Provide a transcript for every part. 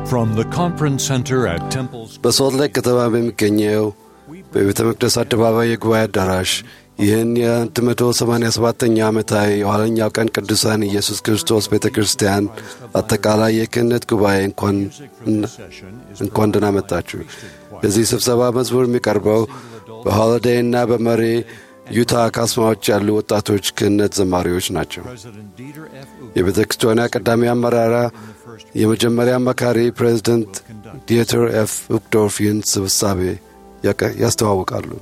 From the conference center at Temple's በሶልት ሌክ ከተማ በሚገኘው በቤተ መቅደስ አደባባይ የጉባኤ አዳራሽ ይህን የ187ኛ ዓመታዊ የኋለኛው ቀን ቅዱሳን ኢየሱስ ክርስቶስ ቤተ ክርስቲያን አጠቃላይ የክህነት ጉባኤ እንኳን ደህና መጣችሁ። በዚህ ስብሰባ መዝሙር የሚቀርበው በሆሊዴይ እና በመሪ ዩታ ካስማዎች ያሉ ወጣቶች ክህነት ዘማሪዎች ናቸው። የቤተ ክርስቲያኗ ቀዳሚ አመራራ የመጀመሪያ አማካሪ ፕሬዚደንት ዲየተር ኤፍ ኡክዶርፍ ይህን ስብሳቤ ያስተዋውቃሉ።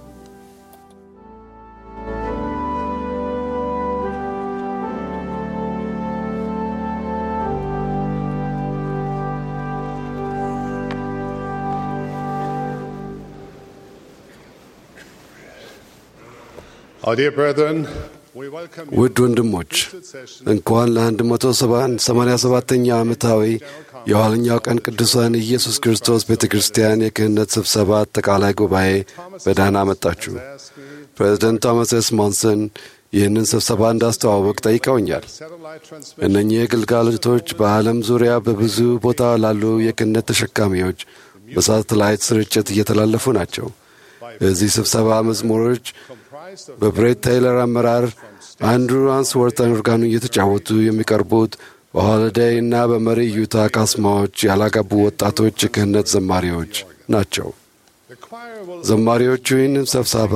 Our dear brethren, we welcome you ውድ ወንድሞች እንኳን ለ187ኛ ዓመታዊ የኋለኛው ቀን ቅዱሳን ኢየሱስ ክርስቶስ ቤተ ክርስቲያን የክህነት ስብሰባ አጠቃላይ ጉባኤ በደህና መጣችሁ። ፕሬዚደንት ቶማስ ኤስ ሞንሰን ይህንን ስብሰባ እንዳስተዋወቅ ጠይቀውኛል። satellite transmission እነኚህ ግልጋሎቶች በዓለም ዙሪያ በብዙ ቦታ ላሉ የክህነት ተሸካሚዎች በሳተላይት ስርጭት እየተላለፉ ናቸው። እዚህ ስብሰባ መዝሙሮች comprised of በብሬት ታይለር አመራር አንድሩ አንስወርተን ኦርጋኑ እየተጫወቱ የሚቀርቡት በሆሊዴይ እና በመሪ ዩታ ካስማዎች ያላገቡ ወጣቶች የክህነት ዘማሪዎች ናቸው። the choir will ዘማሪዎቹ ይህንን ስብሰባ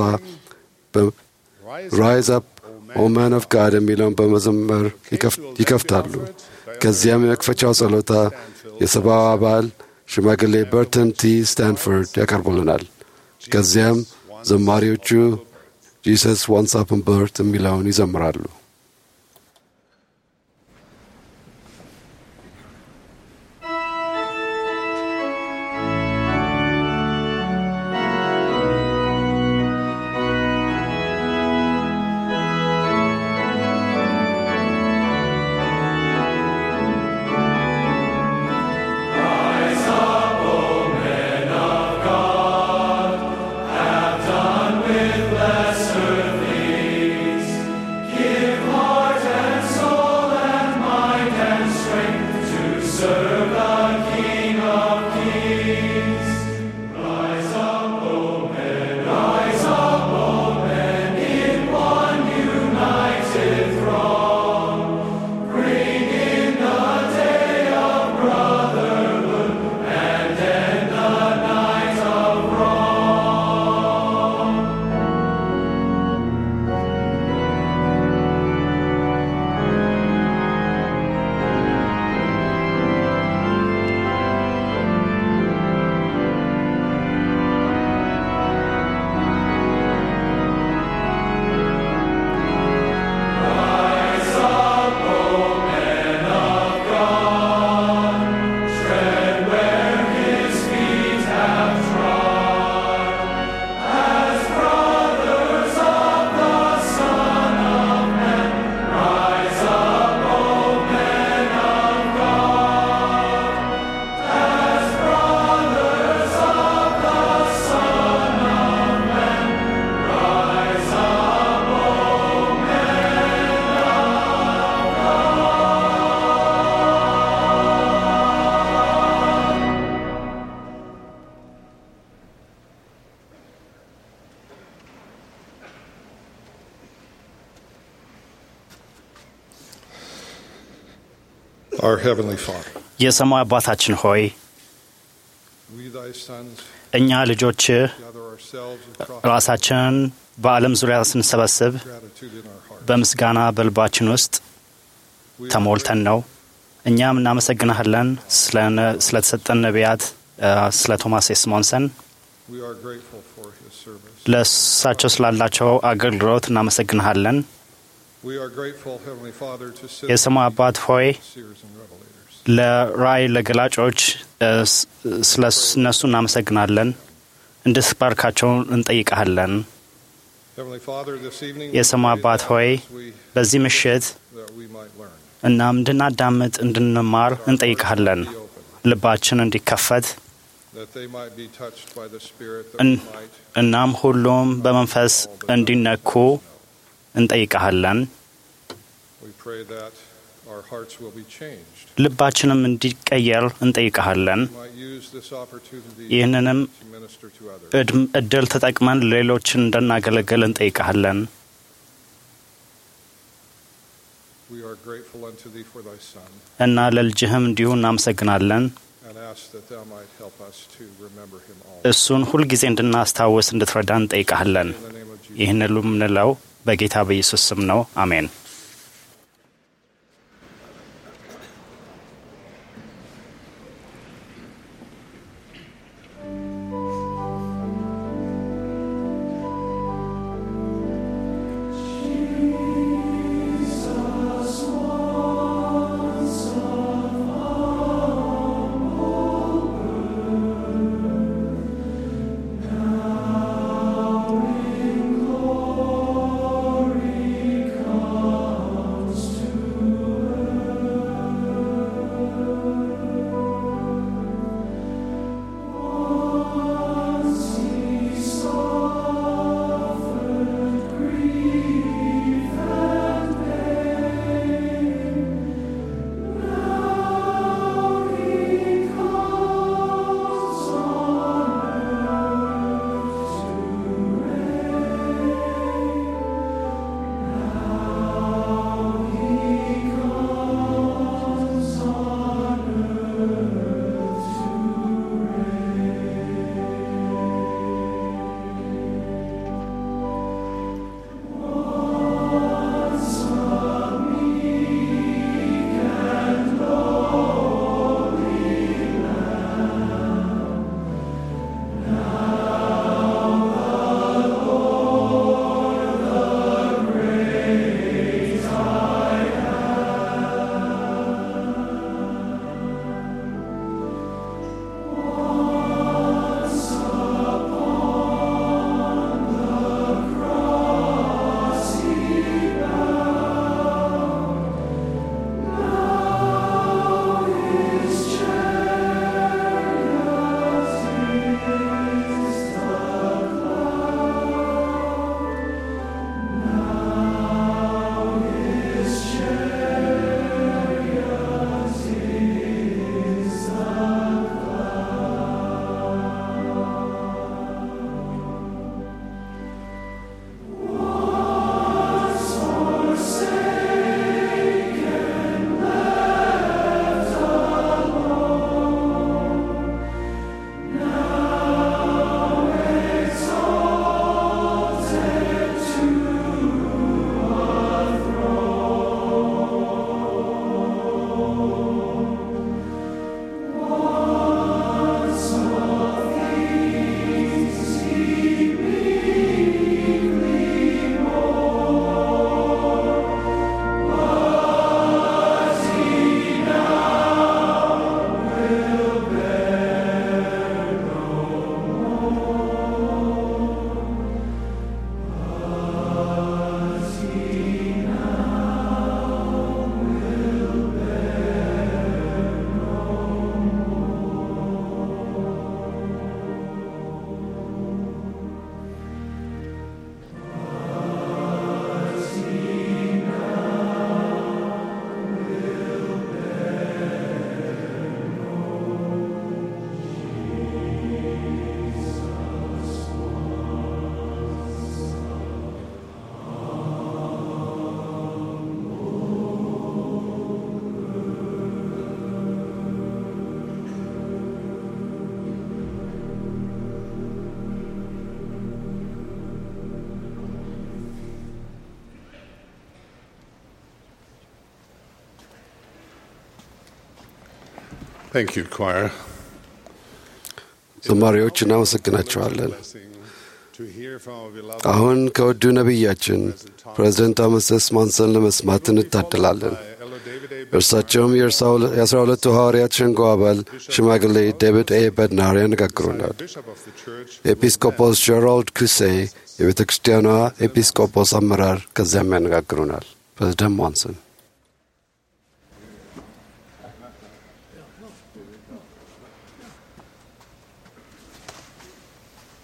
ራይዝ አፕ ኦ ማን ኦፍ ጋድ የሚለውን በመዘመር ይከፍ- ይከፍታሉ። ከዚያም የመክፈቻው ጸሎታ የሰብአዊ አባል ሽማግሌ በርተን ቲ ስታንፈርድ ያቀርቡልናል። ከዚያም ዘማሪዎቹ ጂሰስ ዋንስ አፕን በርት የሚለውን ይዘምራሉ። our Heavenly Father. የሰማይ አባታችን ሆይ We, thy sons, እኛ ልጆች gather ourselves across ራሳችንን በዓለም ዙሪያ ስንሰበስብ gratitude in our heart. በምስጋና በልባችን ውስጥ We are ተሞልተን ነው። እኛም እናመሰግናለን ስለ- ስለተሰጠን ነቢያት እ፣ ስለ ቶማስ ኤስሞንሰን We are grateful for his service. ለእሳቸው ስላላቸው አገልግሎት እናመሰግንሃለን። We are grateful, Heavenly Father, to sit የሰማይ አባት ሆይ seers and revelators. ለራእይ ለገላጮች እ፣ ስ- ስለ እነሱ እናመሰግናለን። እንድትባርካቸው እንጠይቀሃለን። Heavenly Father, this evening የሰማይ we pray አባት ሆይ that we, በዚህ ምሽት that we might learn. እናም እንድናዳምጥ እንድንማር እንጠይቀሃለን። Be open, ልባችን እንዲከፈት that they might be touched by the Spirit, that እን- we might እናም ሁሉም በመንፈስ እንዲነኩ እንጠይቀሃለን። We pray that our hearts will be changed. ልባችንም እንዲቀየር እንጠይቀሃለን። We might use this opportunity ይህንንም to minister to others. እድም- እድል ተጠቅመን ሌሎችን እንድናገለግል እንጠይቀሃለን። We are grateful unto thee for thy Son እና ለልጅህም እንዲሁ እናመሰግናለን። and ask that thou might help us to remember him all. እሱን ሁልጊዜ እንድናስታውስ እንድትረዳ እንጠይቀሃለን። In the name of Jesus. ይህን ሁሉ የምንለው በጌታ በኢየሱስ ስም ነው። አሜን። Thank you, choir. ዘማሪዎች እናመሰግናቸዋለን። To hear from our beloved አሁን ከወዱ ነቢያችን ፕሬዚደንት ቶማስ ኤስ ማንሰን ለመስማት እንታደላለን። Elder David A. እርሳቸውም የአስራ ሁለቱ ሐዋርያት ሸንጎ አባል ሽማግሌ ዴቪድ ኤ በድናር ያነጋግሩናል። Bishop of the Church, ኤጲስቆጶስ ጀራልድ ኩሴ የቤተ ክርስቲያኗ ኤጲስቆጶስ አመራር ከዚያም ያነጋግሩናል። ፕሬዚደንት ሞንሰን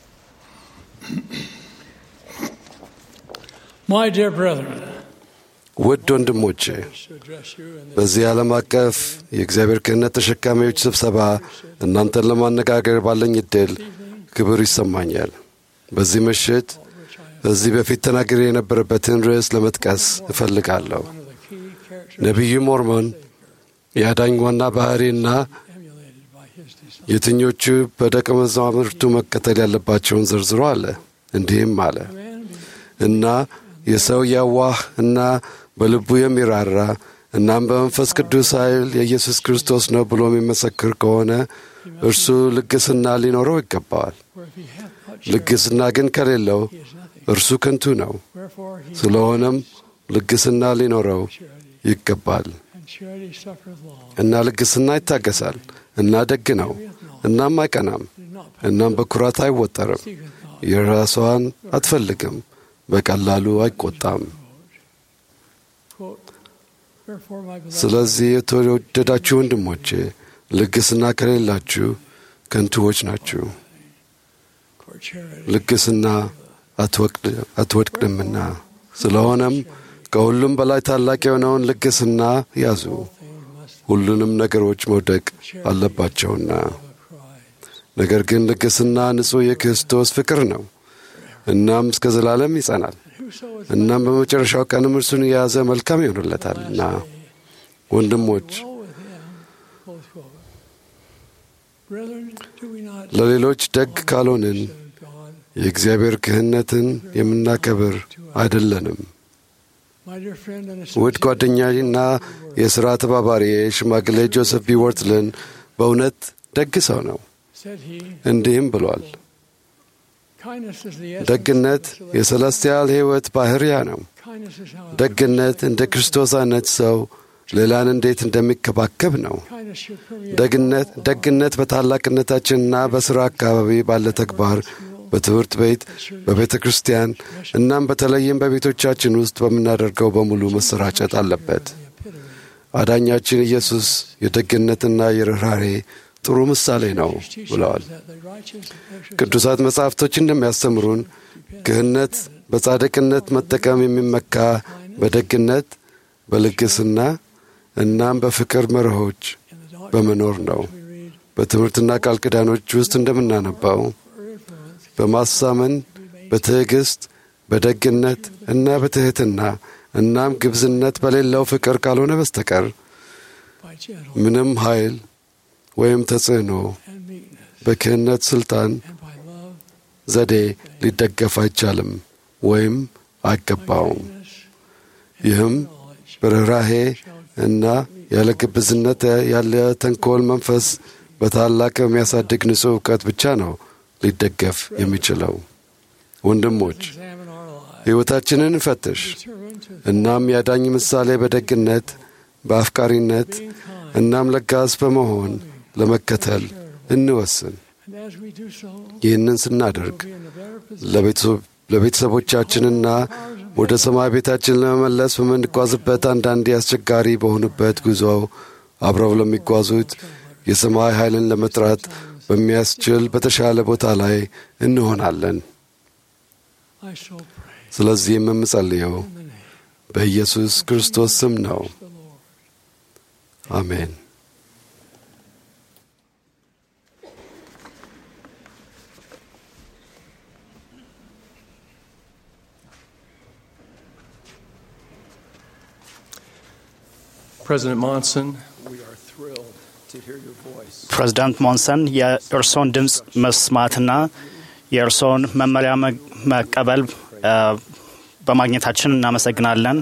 My dear brethren, ውድ ወንድሞቼ በዚህ ዓለም አቀፍ የእግዚአብሔር ክህነት ተሸካሚዎች ስብሰባ እናንተን ለማነጋገር ባለኝ ዕድል ክብር ይሰማኛል። በዚህ ምሽት ከዚህ በፊት ተናግሬ የነበረበትን ርዕስ ለመጥቀስ እፈልጋለሁ። ነቢዩ ሞርሞን የአዳኝ ዋና ባሕሪና የትኞቹ በደቀ መዛሙርቱ መከተል ያለባቸውን ዘርዝሮ አለ። እንዲህም አለ እና የሰው የዋህ እና በልቡ የሚራራ እናም በመንፈስ ቅዱስ ኃይል የኢየሱስ ክርስቶስ ነው ብሎ የሚመሰክር ከሆነ እርሱ ልግስና ሊኖረው ይገባዋል። ልግስና ግን ከሌለው እርሱ ከንቱ ነው። ስለሆነም ልግስና ሊኖረው ይገባል እና ልግስና ይታገሳል እና ደግ ነው እናም አይቀናም እናም በኩራት አይወጠርም። የራሷን አትፈልግም፣ በቀላሉ አይቆጣም። ስለዚህ የተወደዳችሁ ወንድሞቼ ልግስና ከሌላችሁ ከንቱዎች ናችሁ። ልግስና አትወድቅምና። ስለሆነም ከሁሉም በላይ ታላቅ የሆነውን ልግስና ያዙ። ሁሉንም ነገሮች መውደቅ አለባቸውና። ነገር ግን ልግስና ንጹሕ የክርስቶስ ፍቅር ነው። እናም እስከ ዘላለም ይጸናል። እናም በመጨረሻው ቀንም እርሱን የያዘ መልካም ይሆንለታልና። ወንድሞች ለሌሎች ደግ ካልሆንን የእግዚአብሔር ክህነትን የምናከብር አይደለንም። ውድ ጓደኛና የሥራ ተባባሪ ሽማግሌ ጆሴፍ ቢ ወርትልን በእውነት ደግ ሰው ነው። እንዲህም ብሏል፣ ደግነት የሰለስቲያል ሕይወት ባሕርያ ነው። ደግነት እንደ ክርስቶስ አይነት ሰው ሌላን እንዴት እንደሚከባከብ ነው። ደግነት ደግነት በታላቅነታችንና በሥራ አካባቢ ባለ ተግባር በትምህርት ቤት፣ በቤተ ክርስቲያን እናም በተለይም በቤቶቻችን ውስጥ በምናደርገው በሙሉ መሰራጨት አለበት። አዳኛችን ኢየሱስ የደግነትና የርኅራሬ ጥሩ ምሳሌ ነው ብለዋል። ቅዱሳት መጻሕፍቶች እንደሚያስተምሩን ክህነት በጻድቅነት መጠቀም የሚመካ በደግነት በልግስና እናም በፍቅር መርሆች በመኖር ነው። በትምህርትና ቃል ኪዳኖች ውስጥ እንደምናነባው በማሳመን በትዕግሥት በደግነት እና በትሕትና እናም ግብዝነት በሌለው ፍቅር ካልሆነ በስተቀር ምንም ኃይል ወይም ተጽዕኖ በክህነት ሥልጣን ዘዴ ሊደገፍ አይቻልም ወይም አይገባውም። ይህም በርኅራሄ እና ያለ ግብዝነት ያለ ተንኮል መንፈስ በታላቅ የሚያሳድግ ንጹሕ እውቀት ብቻ ነው ሊደገፍ የሚችለው። ወንድሞች ሕይወታችንን እንፈትሽ። እናም ያዳኝ ምሳሌ በደግነት በአፍቃሪነት እናም ለጋስ በመሆን ለመከተል እንወስን። ይህንን ስናደርግ ለቤተሰቦቻችንና ወደ ሰማይ ቤታችን ለመመለስ በምንጓዝበት አንዳንዴ አስቸጋሪ በሆኑበት ጉዞ አብረው ለሚጓዙት የሰማይ ኃይልን ለመጥራት በሚያስችል በተሻለ ቦታ ላይ እንሆናለን። ስለዚህም የምጸልየው በኢየሱስ ክርስቶስ ስም ነው። አሜን። President Monson, we are thrilled to hear your voice. ፕሬዚዳንት ሞንሰን የእርሶን ድምፅ መስማትና የእርሶን መመሪያ መቀበል በማግኘታችን እናመሰግናለን።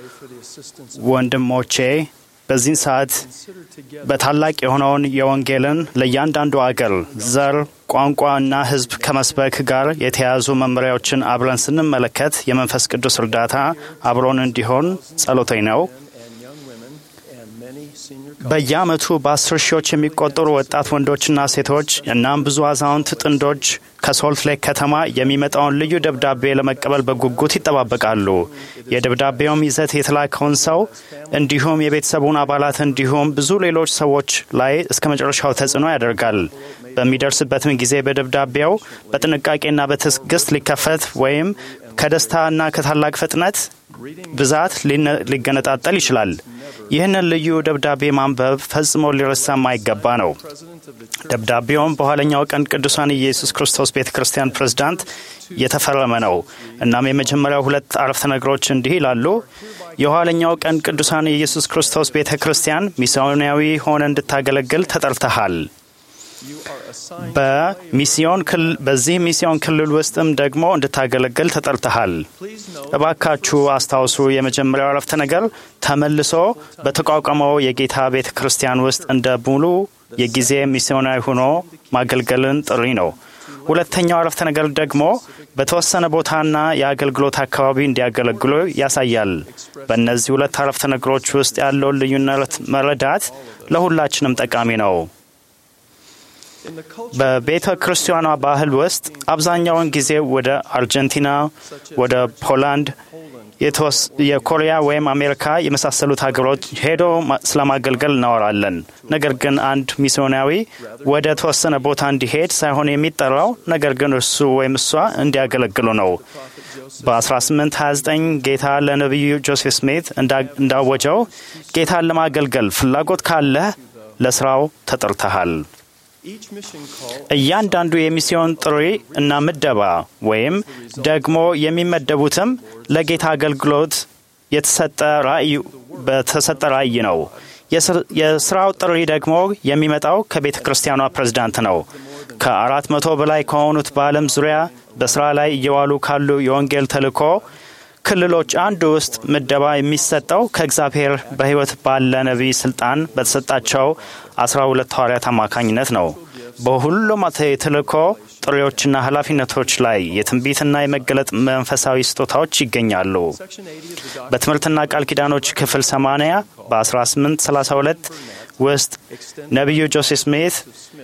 ወንድሞቼ በዚህን ሰዓት በታላቅ የሆነውን የወንጌልን ለእያንዳንዱ አገር፣ ዘር፣ ቋንቋ እና ሕዝብ ከመስበክ ጋር የተያያዙ መመሪያዎችን አብረን ስንመለከት የመንፈስ ቅዱስ እርዳታ አብሮን እንዲሆን ጸሎቴ ነው። በየዓመቱ በአስር ሺዎች የሚቆጠሩ ወጣት ወንዶችና ሴቶች እናም ብዙ አዛውንት ጥንዶች ከሶልት ሌክ ከተማ የሚመጣውን ልዩ ደብዳቤ ለመቀበል በጉጉት ይጠባበቃሉ። የደብዳቤውም ይዘት የተላከውን ሰው እንዲሁም የቤተሰቡን አባላት እንዲሁም ብዙ ሌሎች ሰዎች ላይ እስከ መጨረሻው ተጽዕኖ ያደርጋል። በሚደርስበትም ጊዜ በደብዳቤው በጥንቃቄና በትዕግስት ሊከፈት ወይም ከደስታና ከታላቅ ፍጥነት ብዛት ሊገነጣጠል ይችላል። ይህንን ልዩ ደብዳቤ ማንበብ ፈጽሞ ሊረሳ የማይገባ ነው። ደብዳቤውም በኋለኛው ቀን ቅዱሳን ኢየሱስ ክርስቶስ ቤተ ክርስቲያን ፕሬዝዳንት የተፈረመ ነው። እናም የመጀመሪያው ሁለት አረፍተ ነገሮች እንዲህ ይላሉ። የኋለኛው ቀን ቅዱሳን የኢየሱስ ክርስቶስ ቤተ ክርስቲያን ሚስዮናዊ ሆነ እንድታገለግል ተጠርተሃል። በሚስዮን በዚህ ሚስዮን ክልል ውስጥም ደግሞ እንድታገለግል ተጠርተሃል። እባካችሁ አስታውሱ፣ የመጀመሪያው አረፍተ ነገር ተመልሶ በተቋቋመው የጌታ ቤተ ክርስቲያን ውስጥ እንደ ሙሉ የጊዜ ሚስዮናዊ ሆኖ ማገልገልን ጥሪ ነው። ሁለተኛው አረፍተ ነገር ደግሞ በተወሰነ ቦታና የአገልግሎት አካባቢ እንዲያገለግሉ ያሳያል። በእነዚህ ሁለት አረፍተ ነገሮች ውስጥ ያለውን ልዩነት መረዳት ለሁላችንም ጠቃሚ ነው። በቤተ ክርስቲያኗ ባህል ውስጥ አብዛኛውን ጊዜ ወደ አርጀንቲና፣ ወደ ፖላንድ፣ የኮሪያ ወይም አሜሪካ የመሳሰሉት ሀገሮች ሄዶ ስለማገልገል እናወራለን። ነገር ግን አንድ ሚስዮናዊ ወደ ተወሰነ ቦታ እንዲሄድ ሳይሆን የሚጠራው ነገር ግን እርሱ ወይም እሷ እንዲያገለግሉ ነው። በ1829 ጌታ ለነቢዩ ጆሴፍ ስሚት እንዳወጀው ጌታን ለማገልገል ፍላጎት ካለህ ለስራው ተጠርተሃል። እያንዳንዱ የሚስዮን ጥሪ እና ምደባ ወይም ደግሞ የሚመደቡትም ለጌታ አገልግሎት የተሰጠ ራእይ በተሰጠ ራእይ ነው። የስራው ጥሪ ደግሞ የሚመጣው ከቤተ ክርስቲያኗ ፕሬዝዳንት ነው። ከአራት መቶ በላይ ከሆኑት በዓለም ዙሪያ በስራ ላይ እየዋሉ ካሉ የወንጌል ተልእኮ ክልሎች አንዱ ውስጥ ምደባ የሚሰጠው ከእግዚአብሔር በሕይወት ባለ ነቢይ ስልጣን በተሰጣቸው አስራ ሁለት ሐዋርያት አማካኝነት ነው። በሁሉም የተልእኮ ጥሪዎችና ኃላፊነቶች ላይ የትንቢትና የመገለጥ መንፈሳዊ ስጦታዎች ይገኛሉ። በትምህርትና ቃል ኪዳኖች ክፍል 80 በ1832 ውስጥ ነቢዩ ጆሴፍ ስሚት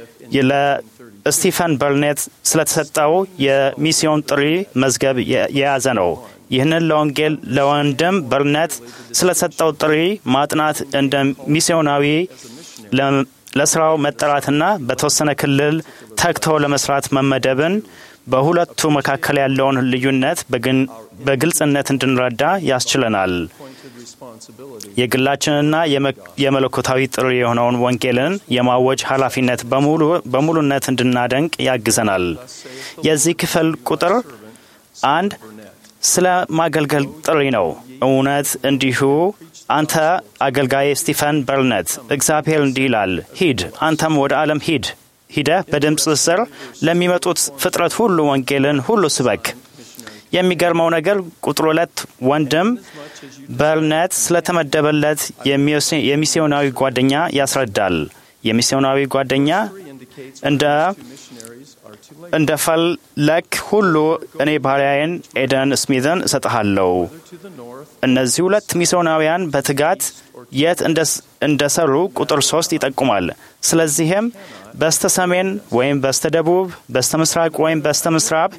ለስቲፈን በርኔት ስለተሰጠው የሚስዮን ጥሪ መዝገብ የያዘ ነው። ይህንን ለወንጌል ለወንድም በርነት ስለሰጠው ጥሪ ማጥናት እንደ ሚስዮናዊ ለስራው መጠራትና በተወሰነ ክልል ተግቶ ለመስራት መመደብን በሁለቱ መካከል ያለውን ልዩነት በግልጽነት እንድንረዳ ያስችለናል። የግላችንና የመለኮታዊ ጥሪ የሆነውን ወንጌልን የማወጅ ኃላፊነት በሙሉነት እንድናደንቅ ያግዘናል። የዚህ ክፍል ቁጥር አንድ ስለ ማገልገል ጥሪ ነው። እውነት እንዲሁ አንተ አገልጋይ ስቲፈን በርነት እግዚአብሔር እንዲህ ይላል፣ ሂድ አንተም ወደ ዓለም ሂድ ሂደህ በድምፅ ስር ለሚመጡት ፍጥረት ሁሉ ወንጌልን ሁሉ ስበክ። የሚገርመው ነገር ቁጥር ሁለት ወንድም በርነት ስለተመደበለት የሚስዮናዊ ጓደኛ ያስረዳል። የሚስዮናዊ ጓደኛ እንደ እንደ ፈለክ ሁሉ እኔ ባሪያዬን ኤደን ስሚዝን እሰጥሃለሁ። እነዚህ ሁለት ሚስዮናውያን በትጋት የት እንደሰሩ ቁጥር ሶስት ይጠቁማል። ስለዚህም በስተ ሰሜን ወይም በስተ ደቡብ፣ በስተ ምስራቅ ወይም በስተ ምዕራብ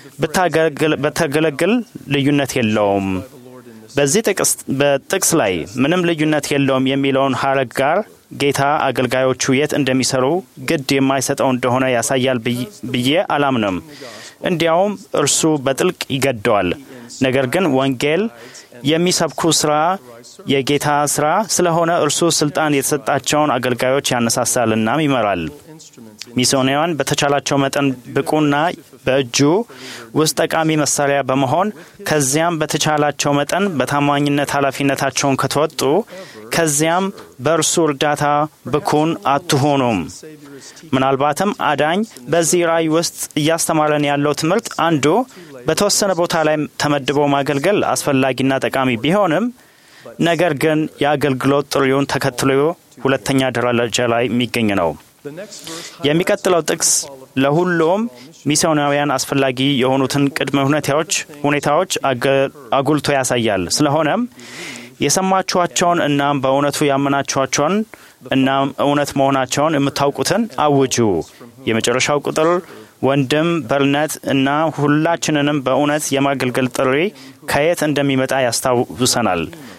ብታገለግል ልዩነት የለውም። በዚህ በጥቅስ ላይ ምንም ልዩነት የለውም የሚለውን ሀረግ ጋር ጌታ አገልጋዮቹ የት እንደሚሰሩ ግድ የማይሰጠው እንደሆነ ያሳያል ብዬ አላምንም። እንዲያውም እርሱ በጥልቅ ይገደዋል። ነገር ግን ወንጌል የሚሰብኩ ስራ የጌታ ስራ ስለሆነ እርሱ ስልጣን የተሰጣቸውን አገልጋዮች ያነሳሳልናም ይመራል። ሚስዮናውያን በተቻላቸው መጠን ብቁና በእጁ ውስጥ ጠቃሚ መሳሪያ በመሆን ከዚያም በተቻላቸው መጠን በታማኝነት ኃላፊነታቸውን ከተወጡ ከዚያም በእርሱ እርዳታ ብኩን አትሆኑም። ምናልባትም አዳኝ በዚህ ራእይ ውስጥ እያስተማረን ያለው ትምህርት አንዱ በተወሰነ ቦታ ላይ ተመድቦ ማገልገል አስፈላጊና ጠቃሚ ቢሆንም ነገር ግን የአገልግሎት ጥሪውን ተከትሎ ሁለተኛ ደረጃ ላይ የሚገኝ ነው። የሚቀጥለው ጥቅስ ለሁሉም ሚስዮናውያን አስፈላጊ የሆኑትን ቅድመ ሁኔታዎች ሁኔታዎች አጉልቶ ያሳያል። ስለሆነም የሰማችኋቸውን እናም በእውነቱ ያመናችኋቸውን እናም እውነት መሆናቸውን የምታውቁትን አውጁ። የመጨረሻው ቁጥር ወንድም በርነት እና ሁላችንንም በእውነት የማገልገል ጥሪ ከየት እንደሚመጣ ያስታውሰናል።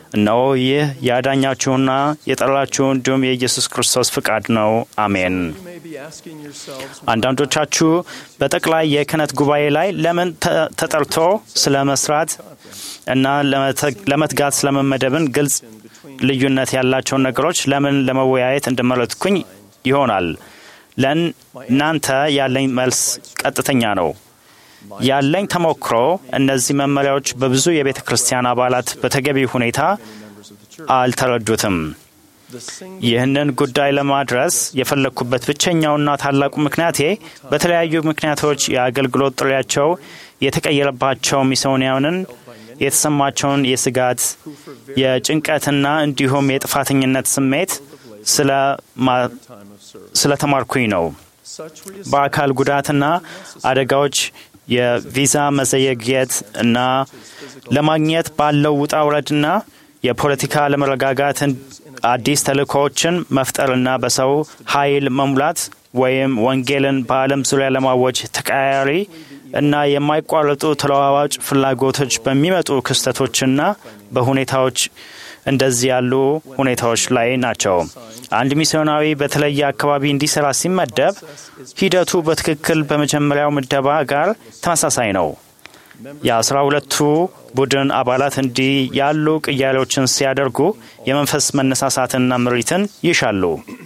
እነሆ ይህ ያዳኛችሁና የጠራችሁ እንዲሁም የኢየሱስ ክርስቶስ ፍቃድ ነው። አሜን። You may be asking yourselves, አንዳንዶቻችሁ በጠቅላይ የክህነት ጉባኤ ላይ ለምን ተ- ተጠርቶ ስለ መስራት እና ለመተ- ለመትጋት ስለመመደብን ግልጽ ልዩነት ያላቸውን ነገሮች ለምን ለመወያየት እንደመረጥኩኝ ይሆናል። ለእናንተ ያለኝ መልስ ቀጥተኛ ነው። ያለኝ ተሞክሮ እነዚህ መመሪያዎች በብዙ የቤተ ክርስቲያን አባላት በተገቢ ሁኔታ አልተረዱትም። the single ይህንን ጉዳይ ለማድረስ የፈለግኩበት ብቸኛውና ታላቁ ምክንያቴ በተለያዩ ምክንያቶች የአገልግሎት ጥሪያቸው የተቀየረባቸው ሚስዮናውያንን የተሰማቸውን የስጋት የጭንቀትና እንዲሁም የጥፋተኝነት ስሜት ስለማ- time of service. ስለተማርኩኝ ነው። Such reassessment በአካል ጉዳትና አደጋዎች የቪዛ መዘየግየት እና ለማግኘት ባለው ውጣ ውረድና የፖለቲካ አለመረጋጋትን አዲስ ተልእኮዎችን መፍጠርና በሰው ኃይል መሙላት ወይም ወንጌልን በዓለም ዙሪያ ለማወጅ ተቀያያሪ እና የማይቋረጡ ተለዋዋጭ ፍላጎቶች በሚመጡ ክስተቶችና በሁኔታዎች እንደዚህ ያሉ ሁኔታዎች ላይ ናቸው። አንድ ሚስዮናዊ በተለየ አካባቢ እንዲሰራ ሲመደብ ሂደቱ በትክክል በመጀመሪያው ምደባ ጋር ተመሳሳይ ነው። የአስራ ሁለቱ ቡድን አባላት እንዲህ ያሉ ቅያሬዎችን ሲያደርጉ የመንፈስ መነሳሳትና ምሪትን ይሻሉ።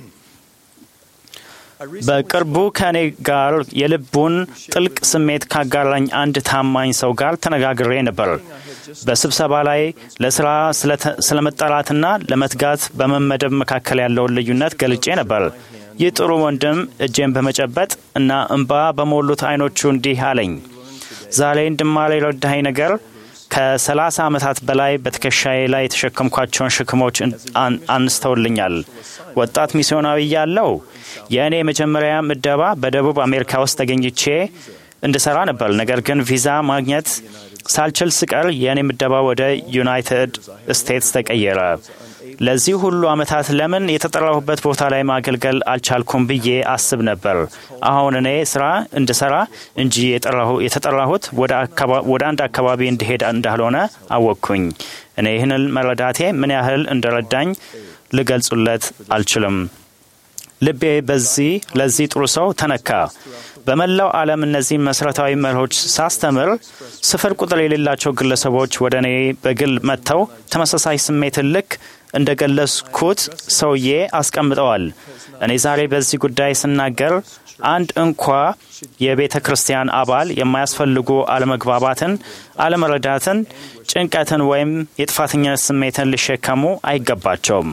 በቅርቡ ከእኔ ጋር የልቡን ጥልቅ ስሜት ካጋራኝ አንድ ታማኝ ሰው ጋር ተነጋግሬ ነበር። በስብሰባ ላይ ለስራ ስለተ- ስለመጠራትና ለመትጋት በመመደብ መካከል ያለውን ልዩነት ገልጬ ነበር። ይህ ጥሩ ወንድም እጄን በመጨበጥ እና እንባ በሞሉት አይኖቹ እንዲህ አለኝ። ዛሬ እንድማር የረዳኸኝ ነገር ከሰላሳ ዓመታት በላይ በትከሻዬ ላይ የተሸከምኳቸውን ሸክሞች አን- አንስተውልኛል። ወጣት ሚስዮናዊ ያለው የእኔ የመጀመሪያ ምደባ በደቡብ አሜሪካ ውስጥ ተገኝቼ እንድሰራ ነበር። ነገር ግን ቪዛ ማግኘት ሳልችል ስቀር የእኔ ምደባ ወደ ዩናይትድ ስቴትስ ተቀየረ። ለዚህ ሁሉ ዓመታት ለምን የተጠራሁበት ቦታ ላይ ማገልገል አልቻልኩም ብዬ አስብ ነበር። አሁን እኔ ስራ እንድሰራ እንጂ የጠራሁ- የተጠራሁት ወደ አካባ- ወደ አንድ አካባቢ እንድሄድ እንዳልሆነ አወቅኩኝ። እኔ ይህንን መረዳቴ ምን ያህል እንደረዳኝ ልገልጹለት አልችልም። ልቤ በዚህ ለዚህ ጥሩ ሰው ተነካ። በመላው ዓለም እነዚህን መሠረታዊ መርሆች ሳስተምር ስፍር ቁጥር የሌላቸው ግለሰቦች ወደ እኔ በግል መጥተው ተመሳሳይ ስሜትን ልክ እንደ ገለጽኩት ሰውዬ አስቀምጠዋል። እኔ ዛሬ በዚህ ጉዳይ ስናገር አንድ እንኳ የቤተ ክርስቲያን አባል የማያስፈልጉ አለመግባባትን፣ አለመረዳትን፣ ጭንቀትን ወይም የጥፋተኝነት ስሜትን ሊሸከሙ አይገባቸውም።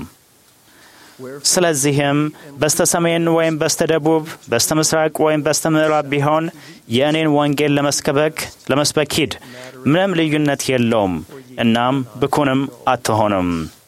ስለዚህም በስተ ሰሜን ወይም በስተ ደቡብ፣ በስተ ምስራቅ ወይም በስተ ምዕራብ ቢሆን የእኔን ወንጌል ለመስበክ ለመስበክ ሂድ። ምንም ልዩነት የለውም። እናም ብኩንም አትሆንም።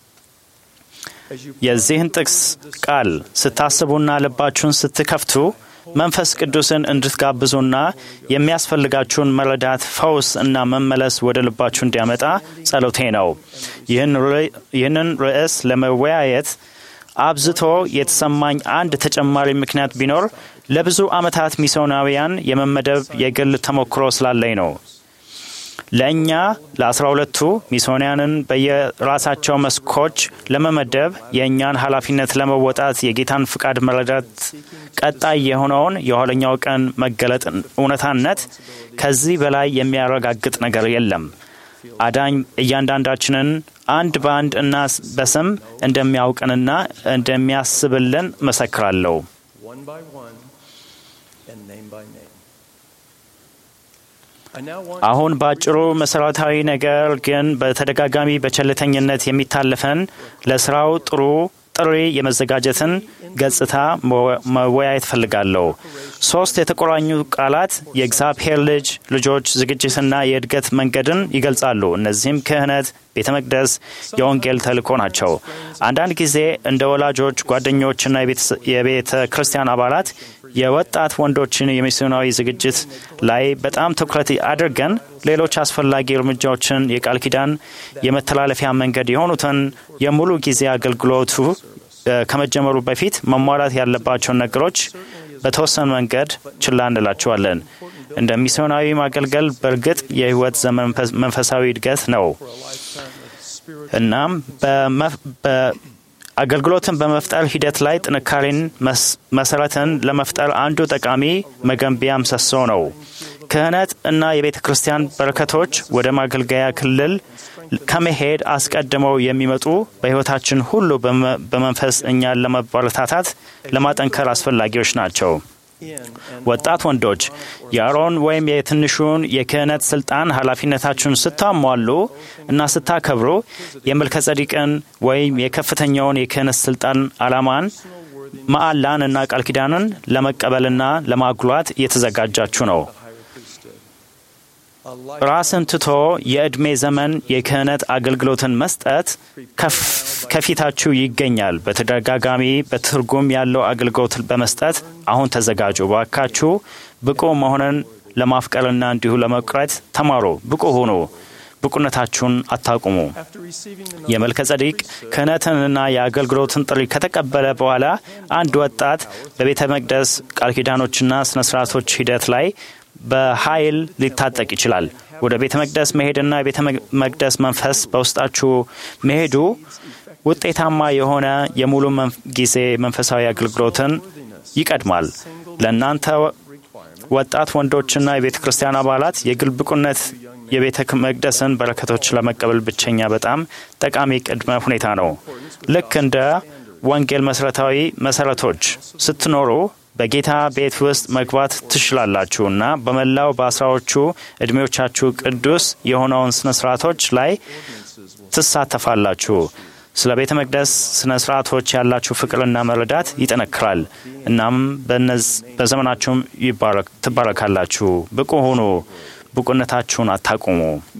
የዚህን ጥቅስ ቃል ስታስቡና ልባችሁን ስትከፍቱ መንፈስ ቅዱስን እንድትጋብዙና የሚያስፈልጋችሁን መረዳት፣ ፈውስ እና መመለስ ወደ ልባችሁ እንዲያመጣ ጸሎቴ ነው። ይህንን ርዕስ ለመወያየት አብዝቶ የተሰማኝ አንድ ተጨማሪ ምክንያት ቢኖር ለብዙ ዓመታት ሚስዮናውያን የመመደብ የግል ተሞክሮ ስላለኝ ነው። ለእኛ ለአስራ ሁለቱ ሚስዮናውያንን በየራሳቸው መስኮች ለመመደብ የእኛን ኃላፊነት ለመወጣት የጌታን ፍቃድ መረዳት ቀጣይ የሆነውን የኋለኛው ቀን መገለጥ እውነታነት ከዚህ በላይ የሚያረጋግጥ ነገር የለም። አዳኝ እያንዳንዳችንን አንድ በአንድ እና በስም እንደሚያውቅንና እንደሚያስብልን መሰክራለሁ። one by one and name by name. I now want አሁን በአጭሩ መሰረታዊ ነገር ግን በተደጋጋሚ በቸልተኝነት የሚታለፈን ለስራው ጥሩ ጥሪ የመዘጋጀትን ገጽታ መወያየት ፈልጋለሁ። ሶስት የተቆራኙ ቃላት የእግዚአብሔር ልጅ ልጆች ዝግጅትና የእድገት መንገድን ይገልጻሉ። እነዚህም ክህነት፣ ቤተ መቅደስ፣ የወንጌል ተልእኮ ናቸው። አንዳንድ ጊዜ እንደ ወላጆች፣ ጓደኞችና የቤተ ክርስቲያን አባላት የወጣት ወንዶችን የሚስዮናዊ ዝግጅት ላይ በጣም ትኩረት አድርገን ሌሎች አስፈላጊ እርምጃዎችን የቃል ኪዳን የመተላለፊያ መንገድ የሆኑትን የሙሉ ጊዜ አገልግሎቱ ከመጀመሩ በፊት መሟላት ያለባቸውን ነገሮች በተወሰነ መንገድ ችላ እንላቸዋለን። እንደ ሚስዮናዊ ማገልገል በእርግጥ የሕይወት ዘመን መንፈሳዊ እድገት ነው። እናም አገልግሎትን በመፍጠር ሂደት ላይ ጥንካሬን መሰረትን ለመፍጠር አንዱ ጠቃሚ መገንቢያ ምሰሶ ነው። ክህነት እና የቤተ ክርስቲያን በረከቶች ወደ ማገልገያ ክልል ከመሄድ አስቀድመው የሚመጡ በሕይወታችን ሁሉ በመንፈስ እኛን ለመበረታታት ለማጠንከር አስፈላጊዎች ናቸው። ወጣት ወንዶች የአሮን ወይም የትንሹን የክህነት ስልጣን ኃላፊነታችሁን ስታሟሉ እና ስታከብሩ የመልከ ጸዲቅን ወይም የከፍተኛውን የክህነት ስልጣን ዓላማን መዓላን እና ቃል ኪዳንን ለመቀበልና ለማጉላት እየተዘጋጃችሁ ነው። ራስን ትቶ የዕድሜ ዘመን የክህነት አገልግሎትን መስጠት ከፊታችሁ ይገኛል። በተደጋጋሚ በትርጉም ያለው አገልግሎት በመስጠት አሁን ተዘጋጁ። ባካችሁ ብቁ መሆንን ለማፍቀርና እንዲሁ ለመቅረት ተማሩ። ብቁ ሁኑ። ብቁነታችሁን አታቁሙ። የመልከ ጸዲቅ ክህነትንና የአገልግሎትን ጥሪ ከተቀበለ በኋላ አንድ ወጣት በቤተ መቅደስ ቃል ኪዳኖችና ስነ ስርዓቶች ሂደት ላይ በኃይል ሊታጠቅ ይችላል። ወደ ቤተ መቅደስ መሄድና የቤተ መቅደስ መንፈስ በውስጣችሁ መሄዱ ውጤታማ የሆነ የሙሉ ጊዜ መንፈሳዊ አገልግሎትን ይቀድማል። ለእናንተ ወጣት ወንዶችና የቤተ ክርስቲያን አባላት የግል ብቁነት የቤተ መቅደስን በረከቶች ለመቀበል ብቸኛ በጣም ጠቃሚ ቅድመ ሁኔታ ነው። ልክ እንደ ወንጌል መሰረታዊ መሰረቶች ስትኖሩ በጌታ ቤት ውስጥ መግባት ትችላላችሁ እና በመላው በአስራዎቹ ዕድሜዎቻችሁ ቅዱስ የሆነውን ስነ ስርዓቶች ላይ ትሳተፋላችሁ። ስለ ቤተ መቅደስ ስነ ስርዓቶች ያላችሁ ፍቅርና መረዳት ይጠነክራል። እናም በዘመናችሁም ትባረካላችሁ። ብቁ ሁኑ። ብቁነታችሁን አታቁሙ።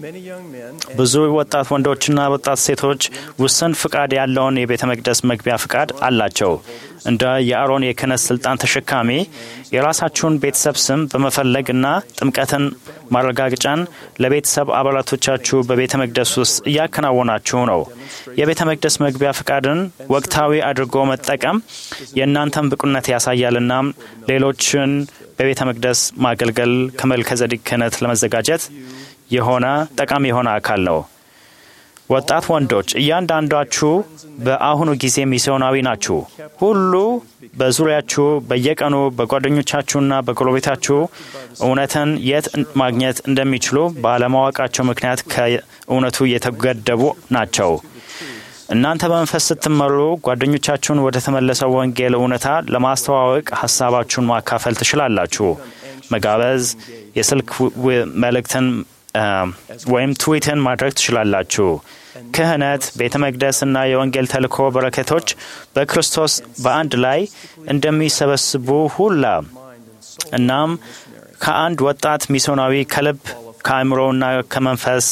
ብዙ ወጣት ወንዶችና ወጣት ሴቶች ውስን ፍቃድ ያለውን የቤተ መቅደስ መግቢያ ፍቃድ አላቸው። እንደ የአሮን የክህነት ስልጣን ተሸካሚ የራሳችሁን ቤተሰብ ስም በመፈለግ እና ጥምቀትን ማረጋገጫን ለቤተሰብ አባላቶቻችሁ በቤተ መቅደስ ውስጥ እያከናወናችሁ ነው። የቤተ መቅደስ መግቢያ ፍቃድን ወቅታዊ አድርጎ መጠቀም የእናንተን ብቁነት ያሳያልና ሌሎችን በቤተ መቅደስ ማገልገል ከመልከ ጸዲቅ ክህነት ለመዘጋጀት የሆነ ጠቃሚ የሆነ አካል ነው። ወጣት ወንዶች እያንዳንዳችሁ በአሁኑ ጊዜ ሚስዮናዊ ናችሁ። ሁሉ በዙሪያችሁ በየቀኑ በጓደኞቻችሁና በጎረቤታችሁ እውነትን የት ማግኘት እንደሚችሉ ባለማወቃቸው ምክንያት ከእውነቱ የተገደቡ ናቸው። እናንተ በመንፈስ ስትመሩ ጓደኞቻችሁን ወደ ተመለሰው ወንጌል እውነታ ለማስተዋወቅ ሀሳባችሁን ማካፈል ትችላላችሁ። መጋበዝ፣ የስልክ መልእክትን ወይም ትዊትን ማድረግ ትችላላችሁ። ክህነት፣ ቤተ መቅደስና የወንጌል ተልእኮ በረከቶች በክርስቶስ በአንድ ላይ እንደሚሰበስቡ ሁላ እናም ከአንድ ወጣት ሚስዮናዊ ከልብ ከአእምሮና ከመንፈስ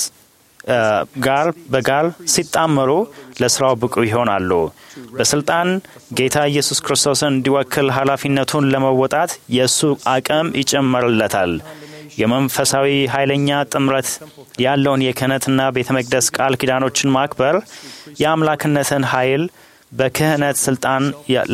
ጋር በጋር ሲጣመሩ ለስራው ብቁ ይሆናሉ። በስልጣን ጌታ ኢየሱስ ክርስቶስን እንዲወክል ኃላፊነቱን ለመወጣት የእሱ አቅም ይጨመርለታል። የመንፈሳዊ ኃይለኛ ጥምረት ያለውን የክህነትና ቤተ መቅደስ ቃል ኪዳኖችን ማክበር የአምላክነትን ኃይል በክህነት ስልጣን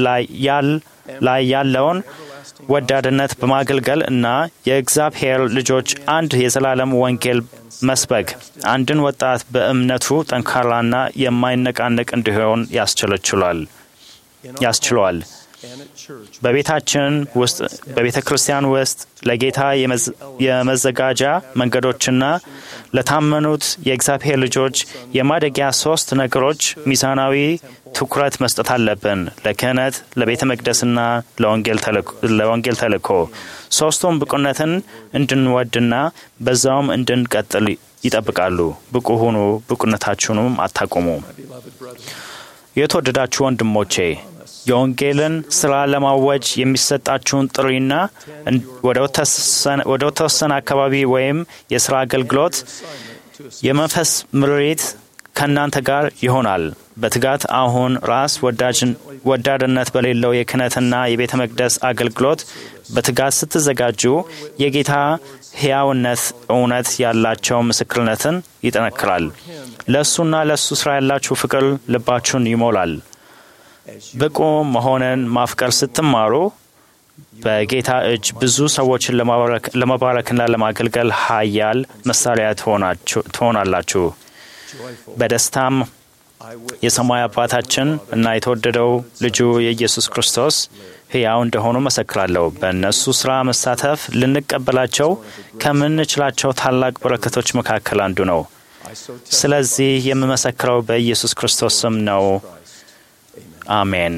ላይ ያለውን ወዳድነት በማገልገል እና የእግዚአብሔር ልጆች አንድ የዘላለም ወንጌል መስበክ አንድን ወጣት በእምነቱ ጠንካራና የማይነቃነቅ እንዲሆን ያስችለችሏል ያስችለዋል። በቤታችን ውስጥ በቤተ ክርስቲያን ውስጥ ለጌታ የመዘጋጃ መንገዶችና ለታመኑት የእግዚአብሔር ልጆች የማደጊያ ሶስት ነገሮች ሚዛናዊ ትኩረት መስጠት አለብን። ለክህነት፣ ለቤተ መቅደስና ለወንጌል ተልእኮ ሶስቱም ብቁነትን እንድንወድና በዛውም እንድንቀጥል ይጠብቃሉ። ብቁ ሁኑ፣ ብቁነታችሁንም አታቁሙ። የተወደዳችሁ ወንድሞቼ የወንጌልን ስራ ለማወጅ የሚሰጣችሁን ጥሪና ወደ ተወሰነ አካባቢ ወይም የስራ አገልግሎት የመንፈስ ምሪት ከእናንተ ጋር ይሆናል። በትጋት አሁን ራስ ወዳድነት በሌለው የክህነትና የቤተ መቅደስ አገልግሎት በትጋት ስትዘጋጁ የጌታ ሕያውነት እውነት ያላቸው ምስክርነትን ይጠነክራል። ለእሱና ለእሱ ስራ ያላችሁ ፍቅር ልባችሁን ይሞላል። ብቁ መሆንን ማፍቀር ስትማሩ በጌታ እጅ ብዙ ሰዎችን ለመባረክና ለማገልገል ሀያል መሳሪያ ትሆናላችሁ። በደስታም የሰማይ አባታችን እና የተወደደው ልጁ የኢየሱስ ክርስቶስ ሕያው እንደሆኑ መሰክራለሁ። በእነሱ ሥራ መሳተፍ ልንቀበላቸው ከምንችላቸው ታላቅ በረከቶች መካከል አንዱ ነው። ስለዚህ የምመሰክረው በኢየሱስ ክርስቶስ ስም ነው። አሜን።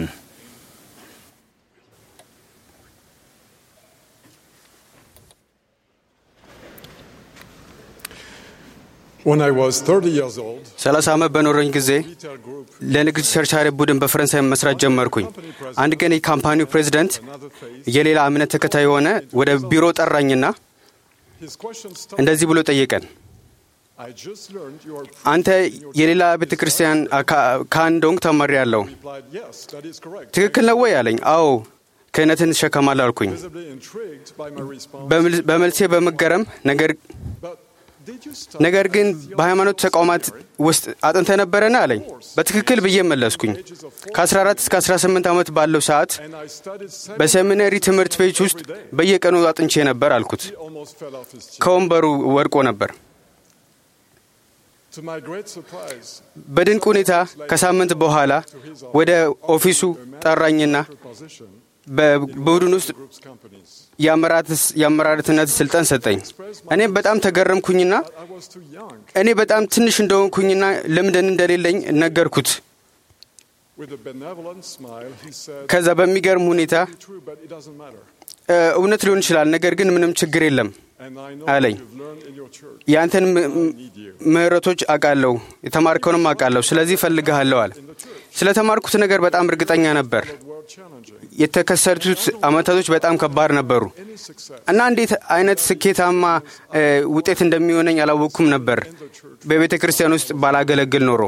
When I was 30 years old, ሰላሳ ዓመት በኖረኝ ጊዜ retail group ለንግድ ቸርቻሪ ቡድን በፈረንሳይ መስራት ጀመርኩኝ። አንድ ቀን የካምፓኒው ፕሬዚደንት የሌላ እምነት ተከታይ የሆነ ወደ ቢሮ ጠራኝና his question stopped. እንደዚህ ብሎ ጠየቀን። I just learned you are አንተ የሌላ ቤተ ክርስቲያን ከአንዶንግ ተማሪ ያለው replied, yes, that is correct. ትክክል ነው ወይ አለኝ። አዎ ክህነትን እሸከማለሁ አልኩኝ። Visibly intrigued by my response. በምል- በመልሴ በመገረም ነገር But did you start ነገር ግን በሃይማኖት ተቋማት ውስጥ አጥንተ ነበረን አለኝ። በትክክል ብዬ መለስኩኝ። ከ14 እስከ 18 ዓመት ባለው ሰዓት and I studied seven በሴሚነሪ ትምህርት ቤት ውስጥ በየቀኑ አጥንቼ ነበር አልኩት። he almost fell off his chair. ከወንበሩ ወድቆ ነበር። To my great surprise, በድንቅ ሁኔታ ከሳምንት በኋላ ወደ ኦፊሱ ጠራኝና position በቡድን ውስጥ group's companies. የአመራርት- የአመራርትነት ስልጣን ሰጠኝ። እኔም በጣም ተገረምኩኝና I was too young. እኔ በጣም ትንሽ እንደሆንኩኝና ልምድን እንደሌለኝ ነገርኩት። With a benevolent smile, he said, ከዛ በሚገርም ሁኔታ true, but it doesn't matter. "እ፣ እውነት ሊሆን ይችላል፣ ነገር ግን ምንም ችግር የለም። And I know አለኝ። you've learned in your church. የአንተን ም- ም- ምህረቶች አውቃለሁ፣ የተማርከውንም አውቃለሁ። ስለዚህ እፈልግሃለሁ አለ። ስለ ተማርኩት ነገር በጣም እርግጠኛ ነበር። Were challenging. የተከሰቱት አመታቶች በጣም ከባድ ነበሩ Any success እና እንዴት አይነት ስኬታማ እ፣ ውጤት እንደሚሆነኝ አላወቅኩም ነበር በቤተ ክርስቲያን ውስጥ ባላገለግል ኖሮ።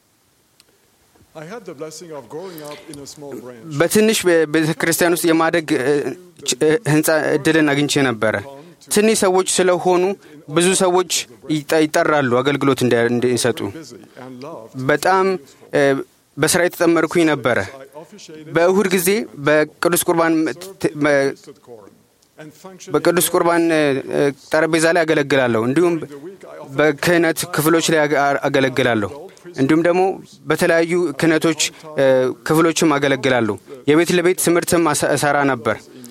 I had the blessing of growing up in a small branch. በትንሽ ቤተ ክርስቲያን ውስጥ የማደግ እ፣ ች- እ፣ ህንፃ እድልን አግኝቼ ነበረ። ትንሽ ሰዎች ስለሆኑ ብዙ ሰዎች ይጠ- ይጠራሉ አገልግሎት እንዲ- እንዲሰጡ። Busy and loved. በጣም እ፣ በስራ የተጠመርኩኝ ነበረ። I officiated በእሁድ ጊዜ በቅዱስ ቁርባን ት- መ- Twisted Quorum and functioned በቅዱስ ቁርባን እ፣ እ፣ ጠረጴዛ ላይ አገለግላለሁ። እንዲሁም the week I often በክህነት ክፍሎች ላይ አገ- አገለግላለሁ። እንዲሁም ደግሞ በተለያዩ ክህነቶች እ፣ ክፍሎችም አገለግላለሁ። የቤት ለቤት ትምህርትም አሰ- እሰራ ነበር።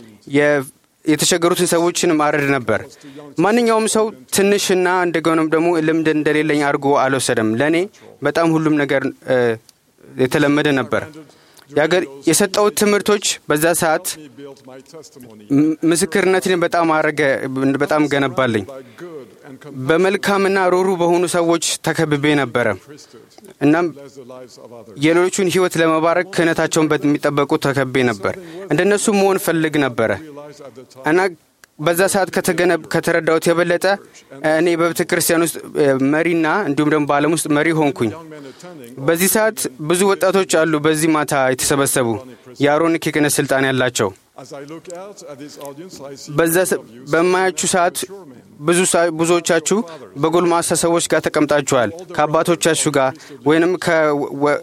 የ- የተቸገሩትን ሰዎችንም አረድ ነበር። ማንኛውም ሰው ትንሽና እንደገናም ደግሞ ልምድ እንደሌለኝ አድርጎ አልወሰደም። ለእኔ በጣም ሁሉም ነገር እ፣ የተለመደ ነበር። ያገ- የሰጠሁት ትምህርቶች በዛ ሰዓት he built my testimony ም- ምስክርነትን በጣም አረገ በጣም ገነባልኝ። by good and በመልካምና ሮሩ በሆኑ ሰዎች ተከብቤ ነበረ። እናም bless the lives of others. የሌሎቹን ሕይወት ለመባረክ ክህነታቸውን በሚጠበቁ ተከቤ ነበር። እንደነሱ መሆን ፈልግ ነበረ Realized at the time እና በዛ ሰዓት ከተገነ- ከተረዳሁት የበለጠ እኔ በቤተ ክርስቲያን ውስጥ እ፣ መሪና እንዲሁም ደግሞ በዓለም ውስጥ መሪ ሆንኩኝ። young men attending በዚህ ሰዓት ብዙ ወጣቶች አሉ በዚህ ማታ የተሰበሰቡ የአሮኒክ የክህነት ስልጣን ያላቸው as I look out at this audience I see በዛ ሰ- በማያችሁ ሰዓት ብዙ ሳ- ብዙዎቻችሁ በጎልማሳ ሰዎች ጋር ተቀምጣችኋል። ከአባቶቻችሁ ጋር ወይንም ከወ-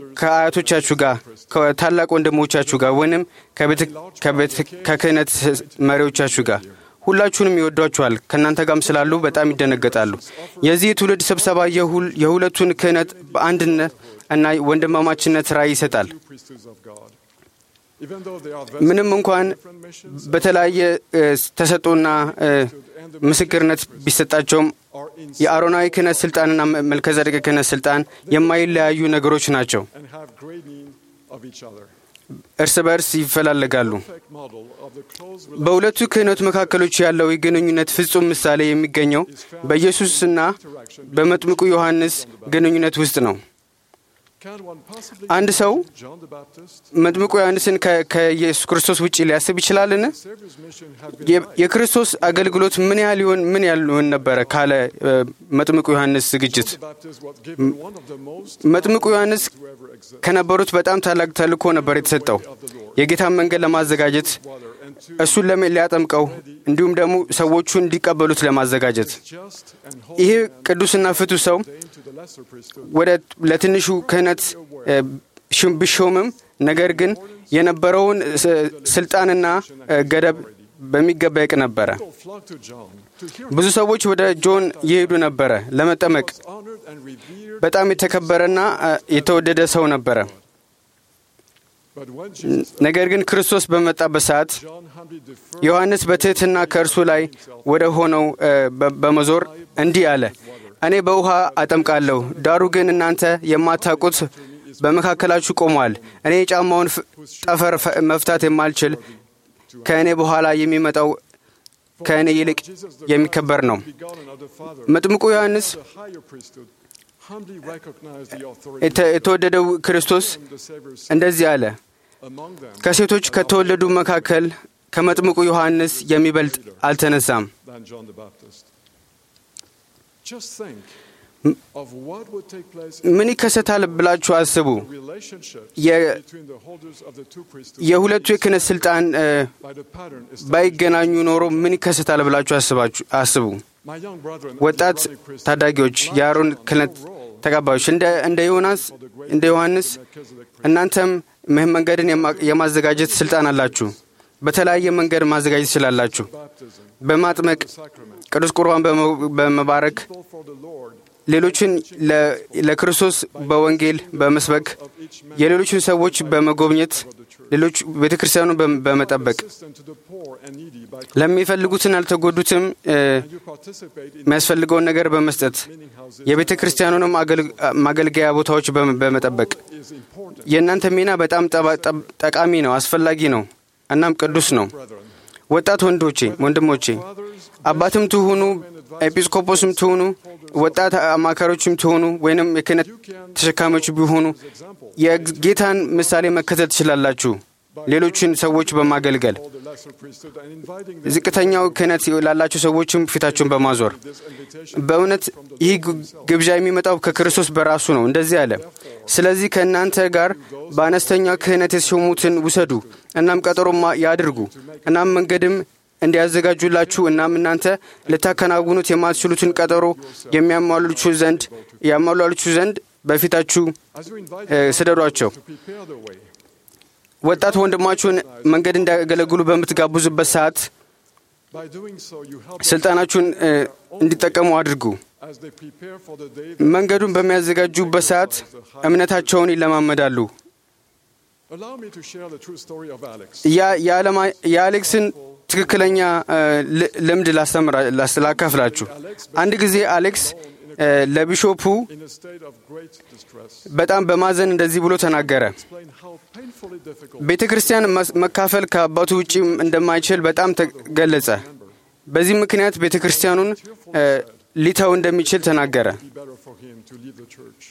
ከአያቶቻችሁ ጋር ከታላቅ ወንድሞቻችሁ ጋር ወይንም ከቤተ- ከቤተ- ከክህነት መሪዎቻችሁ ጋር ሁላችሁንም ይወዷችኋል። ከእናንተ ጋርም ስላሉ በጣም ይደነገጣሉ። የዚህ የትውልድ ስብሰባ የሁል- የሁለቱን ክህነት በአንድነት እና ወንድማማችነት ራዕይ ይሰጣል። priesthoods of God. Even though they are ምንም እንኳን different missions በተለያየ እ፣ ተሰጥኦና እ፣ ምስክርነት ቢሰጣቸውም are in የአሮናዊ ክህነት ስልጣንና መልከዘደቅ ክህነት ስልጣን የማይለያዩ ነገሮች ናቸው። and have great need of each other. እርስ በርስ ይፈላለጋሉ። Perfect model of the close በሁለቱ ክህነት መካከሎች ያለው የግንኙነት ፍጹም ምሳሌ የሚገኘው በኢየሱስና በመጥምቁ ዮሐንስ ግንኙነት ውስጥ ነው። Can one possibly አንድ ሰው John the Baptist መጥምቁ ዮሐንስን ከ- ከኢየሱስ ክርስቶስ ውጭ ሊያስብ ይችላልን? Savior's mission had been የ- የክርስቶስ አገልግሎት ምን ያህል ይሆን ምን ያህል ይሆን ነበረ ካለ እ፣ መጥምቁ ዮሐንስ ዝግጅት the Baptist was given one of the most መጥምቁ ዮሐንስ to ever exist ከነበሩት በጣም ታላቅ ተልእኮ ነበር የተሰጠው የጌታን መንገድ ለማዘጋጀት water and to እሱን ለመ ሊያጠምቀው እንዲሁም ደግሞ ሰዎቹ እንዲቀበሉት ለማዘጋጀት just and ይሄ holy man ቅዱስና ፍቱ ሰው ordained to the lesser priesthood ወደ ለትንሹ ክህነት እ፣ ሽም- ቢሾምም ነገር ግን የነበረውን ስ- ስልጣንና እ፣ ገደብ በሚገባ ያውቅ ነበረ። People flocked to John to hear ብዙ ሰዎች ወደ ጆን ይሄዱ ነበረ ለመጠመቅ። was honored and revered. በጣም የተከበረና እ፣ የተወደደ ሰው ነበረ። But when Jesus, ነገር ግን ክርስቶስ በመጣበት ሰዓት John humbly deferred ዮሐንስ በትሕትና ከእርሱ ላይ ወደ ሆነው እ፣ በ- በመዞር እንዲህ አለ፣ እኔ በውሃ አጠምቃለሁ፣ ዳሩ ግን እናንተ የማታውቁት በመካከላችሁ ቆሟል። እኔ የጫማውን ፍ- ጠፈር ፈ- መፍታት የማልችል ከእኔ በኋላ የሚመጣው ከእኔ ይልቅ Jesus the የሚከበር ነው። begotten of the Father, መጥምቁ ዮሐንስ the higher priesthood, humbly recognized the authority የተ- የተወደደው ክርስቶስ of the Savior's እንደዚህ አለ፣ among them ከሴቶች ከተወለዱ መካከል ከመጥምቁ ዮሐንስ የሚበልጥ አልተነሳም። than John the Baptist. Just think of what would take place ምን ይከሰታል ብላችሁ አስቡ። in relationships የ- between the holders of the two priesthoods የሁለቱ የክህነት ስልጣን እ፣ by the pattern established. ባይገናኙ ኖሮ ምን ይከሰታል ብላችሁ አስባችሁ አስቡ። My young brethren, ወጣት as the Aaronic priesthood, ታዳጊዎች፣ የአሮን ክህነት ተቀባዮች እንደ እንደ ዮናስ እንደ ዮሐንስ እናንተም ምህን መንገድን የማ- የማዘጋጀት ስልጣን አላችሁ። በተለያየ መንገድ ማዘጋጀት ትችላላችሁ። baptism, በማጥመቅ sacrament, ቅዱስ ቁርባን በመ- በመባረክ people for the Lord ሌሎችን ለ- ለክርስቶስ በወንጌል በመስበክ of each man, የሌሎችን ሰዎች በመጎብኘት ሌሎች ቤተ ክርስቲያኑን በ- በመጠበቅ assistance to the poor and needy by ለሚፈልጉትን ያልተጎዱትም እ፣ you participate in የሚያስፈልገውን ነገር በመስጠት meaning houses የቤተ ክርስቲያኑንም አገልግ- ማገልገያ ቦታዎች በመ- በመጠበቅ is important. የእናንተ ሚና በጣም ጠባ- ጠብ- ጠቃሚ ነው፣ አስፈላጊ ነው፣ እናም ቅዱስ ነው። Brethren, ወጣት ወንዶቼ ወንድሞቼ፣ አባትም ትሁኑ፣ ኤጲስቆጶስም ትሁኑ፣ ወጣት አማካሪዎችም ትሁኑ፣ ወይንም የክህነት ተሸካሚዎች ቢሆኑ የጌታን ምሳሌ መከተል ትችላላችሁ። ሌሎችን ሰዎች በማገልገል all the lesser priesthood and inviting them ዝቅተኛው ክህነት ላላቸው ሰዎችም ፊታቸውን በማዞር this invitation በእውነት ይህ ግ- ግብዣ የሚመጣው ከክርስቶስ በራሱ ነው። እንደዚህ አለ፣ ስለዚህ ከእናንተ ጋር በአነስተኛ ክህነት የተሾሙትን ውሰዱ፣ እናም ቀጠሮ ማ- ያድርጉ፣ እናም መንገድም እንዲያዘጋጁላችሁ፣ እናም እናንተ ልታከናውኑት የማትችሉትን ቀጠሮ የሚያሟሉችሁ ዘንድ ያሟሏችሁ ዘንድ በፊታችሁ as you invite እ፣ ስደዷቸው። to prepare the way. ወጣት ወንድማችሁን መንገድ እንዲያገለግሉ በምትጋብዙበት ሰዓት By doing so, you help them ስልጣናችሁን እ፣ እንዲጠቀሙ አድርጉ። as they prepare for the day. መንገዱን በሚያዘጋጁበት ሰዓት እምነታቸውን ይለማመዳሉ። Allow me to share the true story of Alex. ያ- የዓለማ- የአሌክስን ትክክለኛ እ፣ ል- ልምድ ላስተምራ- ላስ- ላካፍላችሁ። አንድ ጊዜ አሌክስ እ፣ ለቢሾፑ In a state of great distress, በጣም በማዘን እንደዚህ ብሎ ተናገረ። explain how painfully difficult ቤተ ክርስቲያን መስ- መካፈል ከአባቱ ውጪ እንደማይችል በጣም ተገለጸ። በዚህ ምክንያት ቤተ ክርስቲያኑን እ፣ ሊተው እንደሚችል ተናገረ። be better for him to leave the church.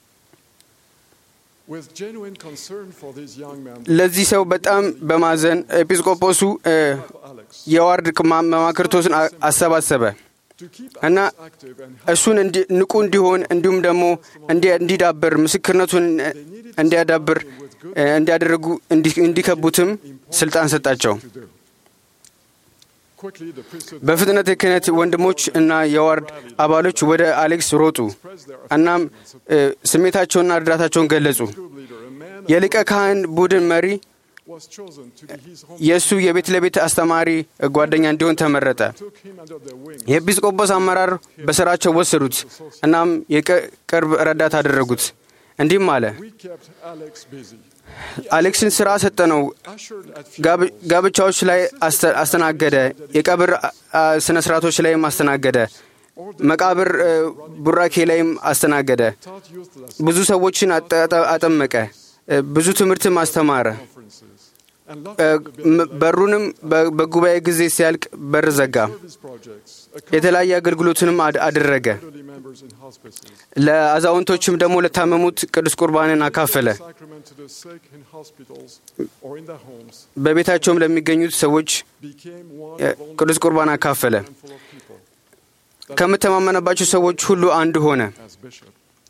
With genuine concern for this young man, ለዚህ ሰው በጣም በማዘን ኤጲስቆጶሱ እ፣ Alex, የዋርድ ማ- መማክርቶስን አ- አሰባሰበ to keep እና Alex active and help እሱን እንዲ- ንቁ እንዲሆን እንዲሁም ደግሞ እንዲ- እንዲዳብር ምስክርነቱን እ፣ እንዲያዳብር እ፣ እንዲያደርጉ እንዲ- እንዲከቡትም ስልጣን ሰጣቸው። to do. Quickly, the priesthood በፍጥነት የክህነት ወንድሞች እና የዋርድ አባሎች ወደ አሌክስ ሮጡ። እናም እ፣ ስሜታቸውንና እርዳታቸውን ገለጹ። group leader, a man የሊቀ ካህን ቡድን መሪ was chosen to be his home, የእሱ የቤት ለቤት አስተማሪ ጓደኛ እንዲሆን ተመረጠ። took him under their wing. የኤጲስቆጶስ አመራር በስራቸው ወሰዱት። እናም የቅርብ ረዳት አደረጉት። እንዲህም አለ፣ We kept Alex busy. አሌክስን ስራ ሰጠነው። Ushered at ጋብ- ጋብቻዎች ላይ አስተ- አስተናገደ። የቀብር አ- ስነ ስርዓቶች ላይም አስተናገደ። መቃብር እ፣ ቡራኬ ላይም አስተናገደ። taught youth lessons, ብዙ ሰዎችን አጠ- አጠ- አጠመቀ። እ፣ ብዙ ትምህርትም አስተማረ። conferences, and እ፣ locked ም- በሩንም በ- በጉባኤ ጊዜ ሲያልቅ በር ዘጋ። service projects, የተለያየ አገልግሎትንም አድ- አደረገ። elderly members in hospices, ለአዛውንቶችም ደግሞ ለታመሙት ቅዱስ ቁርባንን አካፈለ። sacrament to the sick in hospitals or in their homes, በቤታቸውም ለሚገኙት ሰዎች became one እ፣ of only ቅዱስ ቁርባን አካፈለ። a handful of people ከምተማመነባቸው ሰዎች ሁሉ አንዱ ሆነ። as bishop.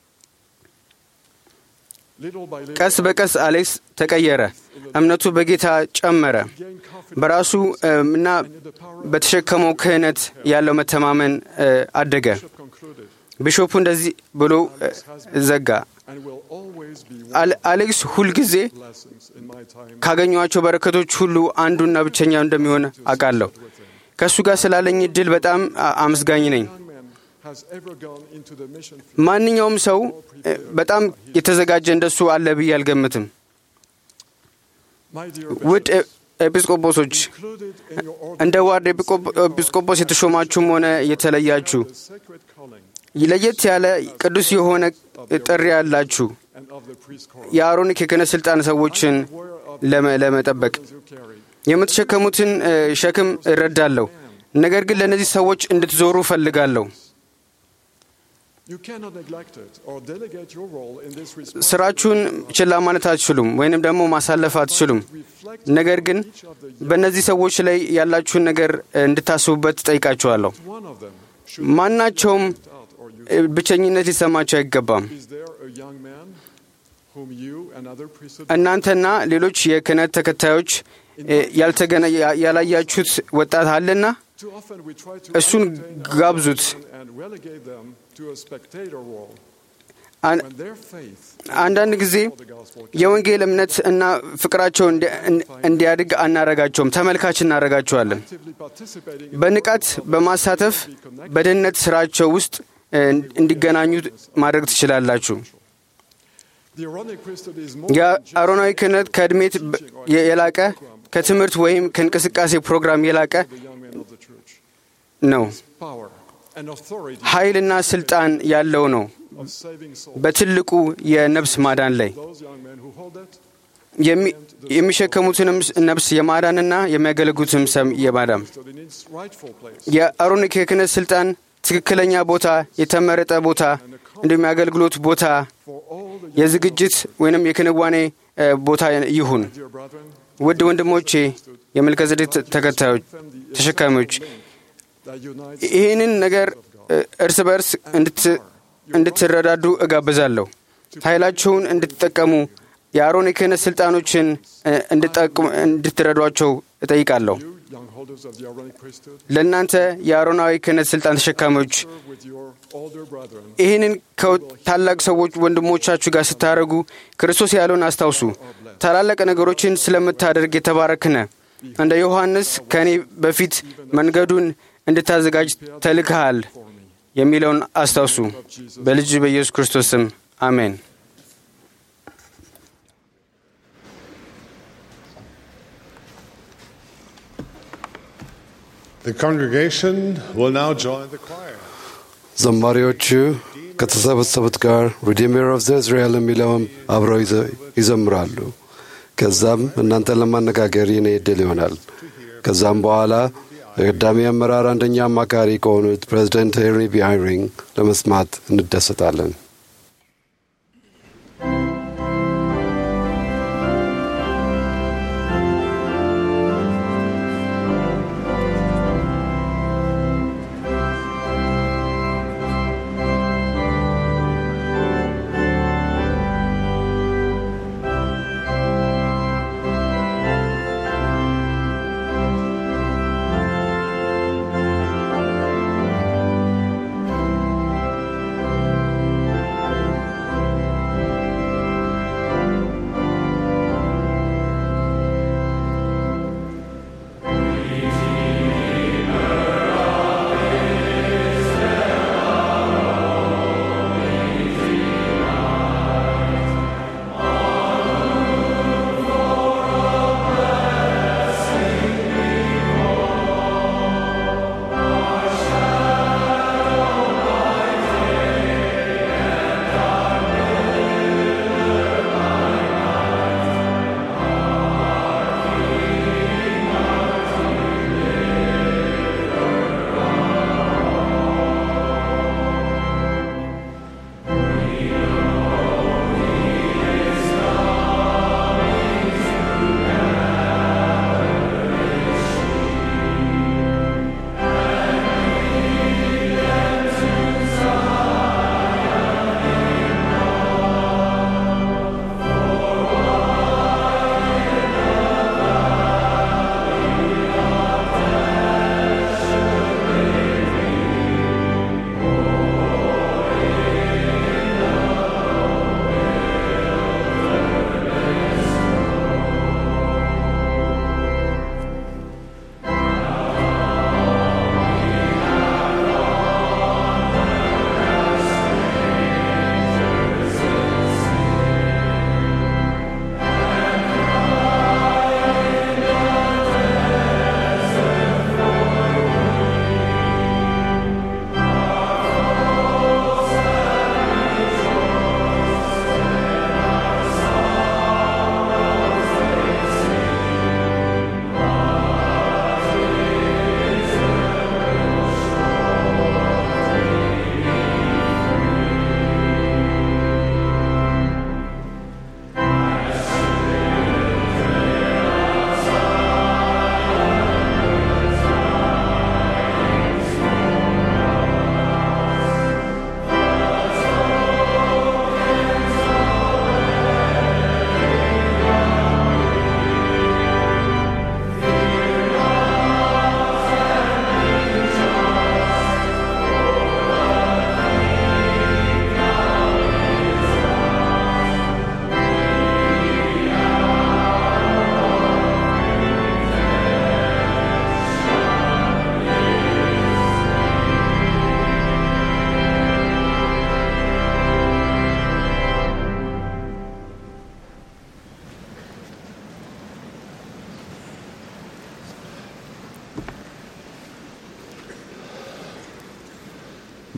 Little by little, ቀስ በቀስ አሌክስ ተቀየረ። እምነቱ በጌታ ጨመረ። gained confidence በራሱ እም፣ እና in the power በተሸከመው ክህነት ያለው መተማመን እ፣ አደገ። bishop concluded ቢሾፑ እንደዚህ ብሎ እ፣ ዘጋ። and will always always be one አለ- አሌክስ ሁልጊዜ blessings in my time. ካገኟቸው በረከቶች ሁሉ አንዱና ብቸኛው እንደሚሆን አውቃለሁ። ከእሱ ጋር ስላለኝ እድል በጣም አ- አመስጋኝ ነኝ። Young man has ever gone into the mission ማንኛውም ሰው እ፣ በጣም የተዘጋጀ እንደሱ አለ ብዬ አልገምትም። My dear ውድ bishops, ኤ- ኤጲስቆጶሶች included in your order እንደ ዋርድ ኤጲቆ- ኤጲስቆጶስ የተሾማችሁም ሆነ የተለያችሁ the sacred calling ለየት ያለ ቅዱስ የሆነ ጥሪ ያላችሁ and of the priest call. የአሮኒክ የክህነት ስልጣን ሰዎችን Aware of ለመ- ለመጠበቅ the you carry. የምትሸከሙትን እ፣ ሸክም እረዳለሁ። ነገር ግን ለእነዚህ ሰዎች እንድትዞሩ እፈልጋለሁ። You cannot neglect it or delegate your role in this response. ስራችሁን ችላ ማለት አትችሉም፣ ወይንም ደግሞ ማሳለፍ አትችሉም። Reflect ነገር ግን each of the በእነዚህ ሰዎች ላይ ያላችሁን ነገር እ፣ እንድታስቡበት ጠይቃችኋለሁ። one of them should ማናቸውም out or you እ፣ ብቸኝነት ሊሰማቸው አይገባም። is there a young man whom you and other priesthood እናንተና ሌሎች የክህነት ተከታዮች እ፣ ያልተገነ ያ- ያላያችሁት ወጣት አለና too often we try to እሱን entertain ጋብዙት። and- and relegate them to a spectator role አን- when their faith አንዳንድ ጊዜ for the gospel የወንጌል እምነት እና ፍቅራቸው እንዲ- እን- እንዲያድግ አናረጋቸውም፣ ተመልካች እናረጋቸዋለን። actively participating in በንቃት በማሳተፍ በደህንነት ስራቸው ውስጥ እ፣ እንዲገናኙ ማድረግ ትችላላችሁ። the Aaronic priesthood is more than just የአሮናዊ ክህነት ከእድሜ ት- የ- የላቀ ከትምህርት ወይም ከእንቅስቃሴ ፕሮግራም የላቀ the young men of the church. ነው። Power and authority ኃይልና ስልጣን ያለው ነው of saving souls. በትልቁ የነፍስ ማዳን ላይ Those young men who hold it የሚ- የሚሸከሙትንም ነፍስ የማዳንና የሚያገለግሉትም ሰም የማዳን stood in its rightful place. የአሮኒክ የክህነት ስልጣን ትክክለኛ ቦታ፣ የተመረጠ ቦታ እንዲሁም የአገልግሎት ቦታ፣ For all the የዝግጅት ወይንም የክንዋኔ እ፣ ቦታ ይሁን። dear brethren, ውድ ወንድሞቼ የመልከዘዴቅ ተከታዮች ተሸካሚዎች that unites ይህንን ነገር እ፣ እርስ በርስ እንድት- እንድትረዳዱ እጋብዛለሁ። ኃይላችሁን እንድትጠቀሙ የአሮን የክህነት ስልጣኖችን እ፣ እንድጠቅሙ- እንድትረዷቸው እጠይቃለሁ። you, young holders of the Aaronic priesthood, ለእናንተ የአሮናዊ ክህነት ስልጣን ተሸካሚዎች serve with your older brethren. ይህንን ከታላቅ ሰዎች ወንድሞቻችሁ ጋር ስታደርጉ ክርስቶስ ያለውን አስታውሱ። ታላላቅ ነገሮችን ስለምታደርግ የተባረክነ እንደ ዮሐንስ ከእኔ በፊት መንገዱን እንድታዘጋጅ ተልክሃል የሚለውን አስታውሱ። በልጅ በኢየሱስ ክርስቶስ ስም አሜን። The congregation will now join the choir. ዘማሪዎቹ ከተሰበሰቡት ጋር ሪዲመር ኦፍ ዘ እስራኤል የሚለውን አብረው ይዘ- ይዘምራሉ። ከዛም እናንተን ለማነጋገር የኔ ዕድል ይሆናል። ከዛም በኋላ የቀዳሚ አመራር አንደኛ አማካሪ ከሆኑት ፕሬዚደንት ሄንሪ ቢ አይሪንግ ለመስማት እንደሰታለን። Thank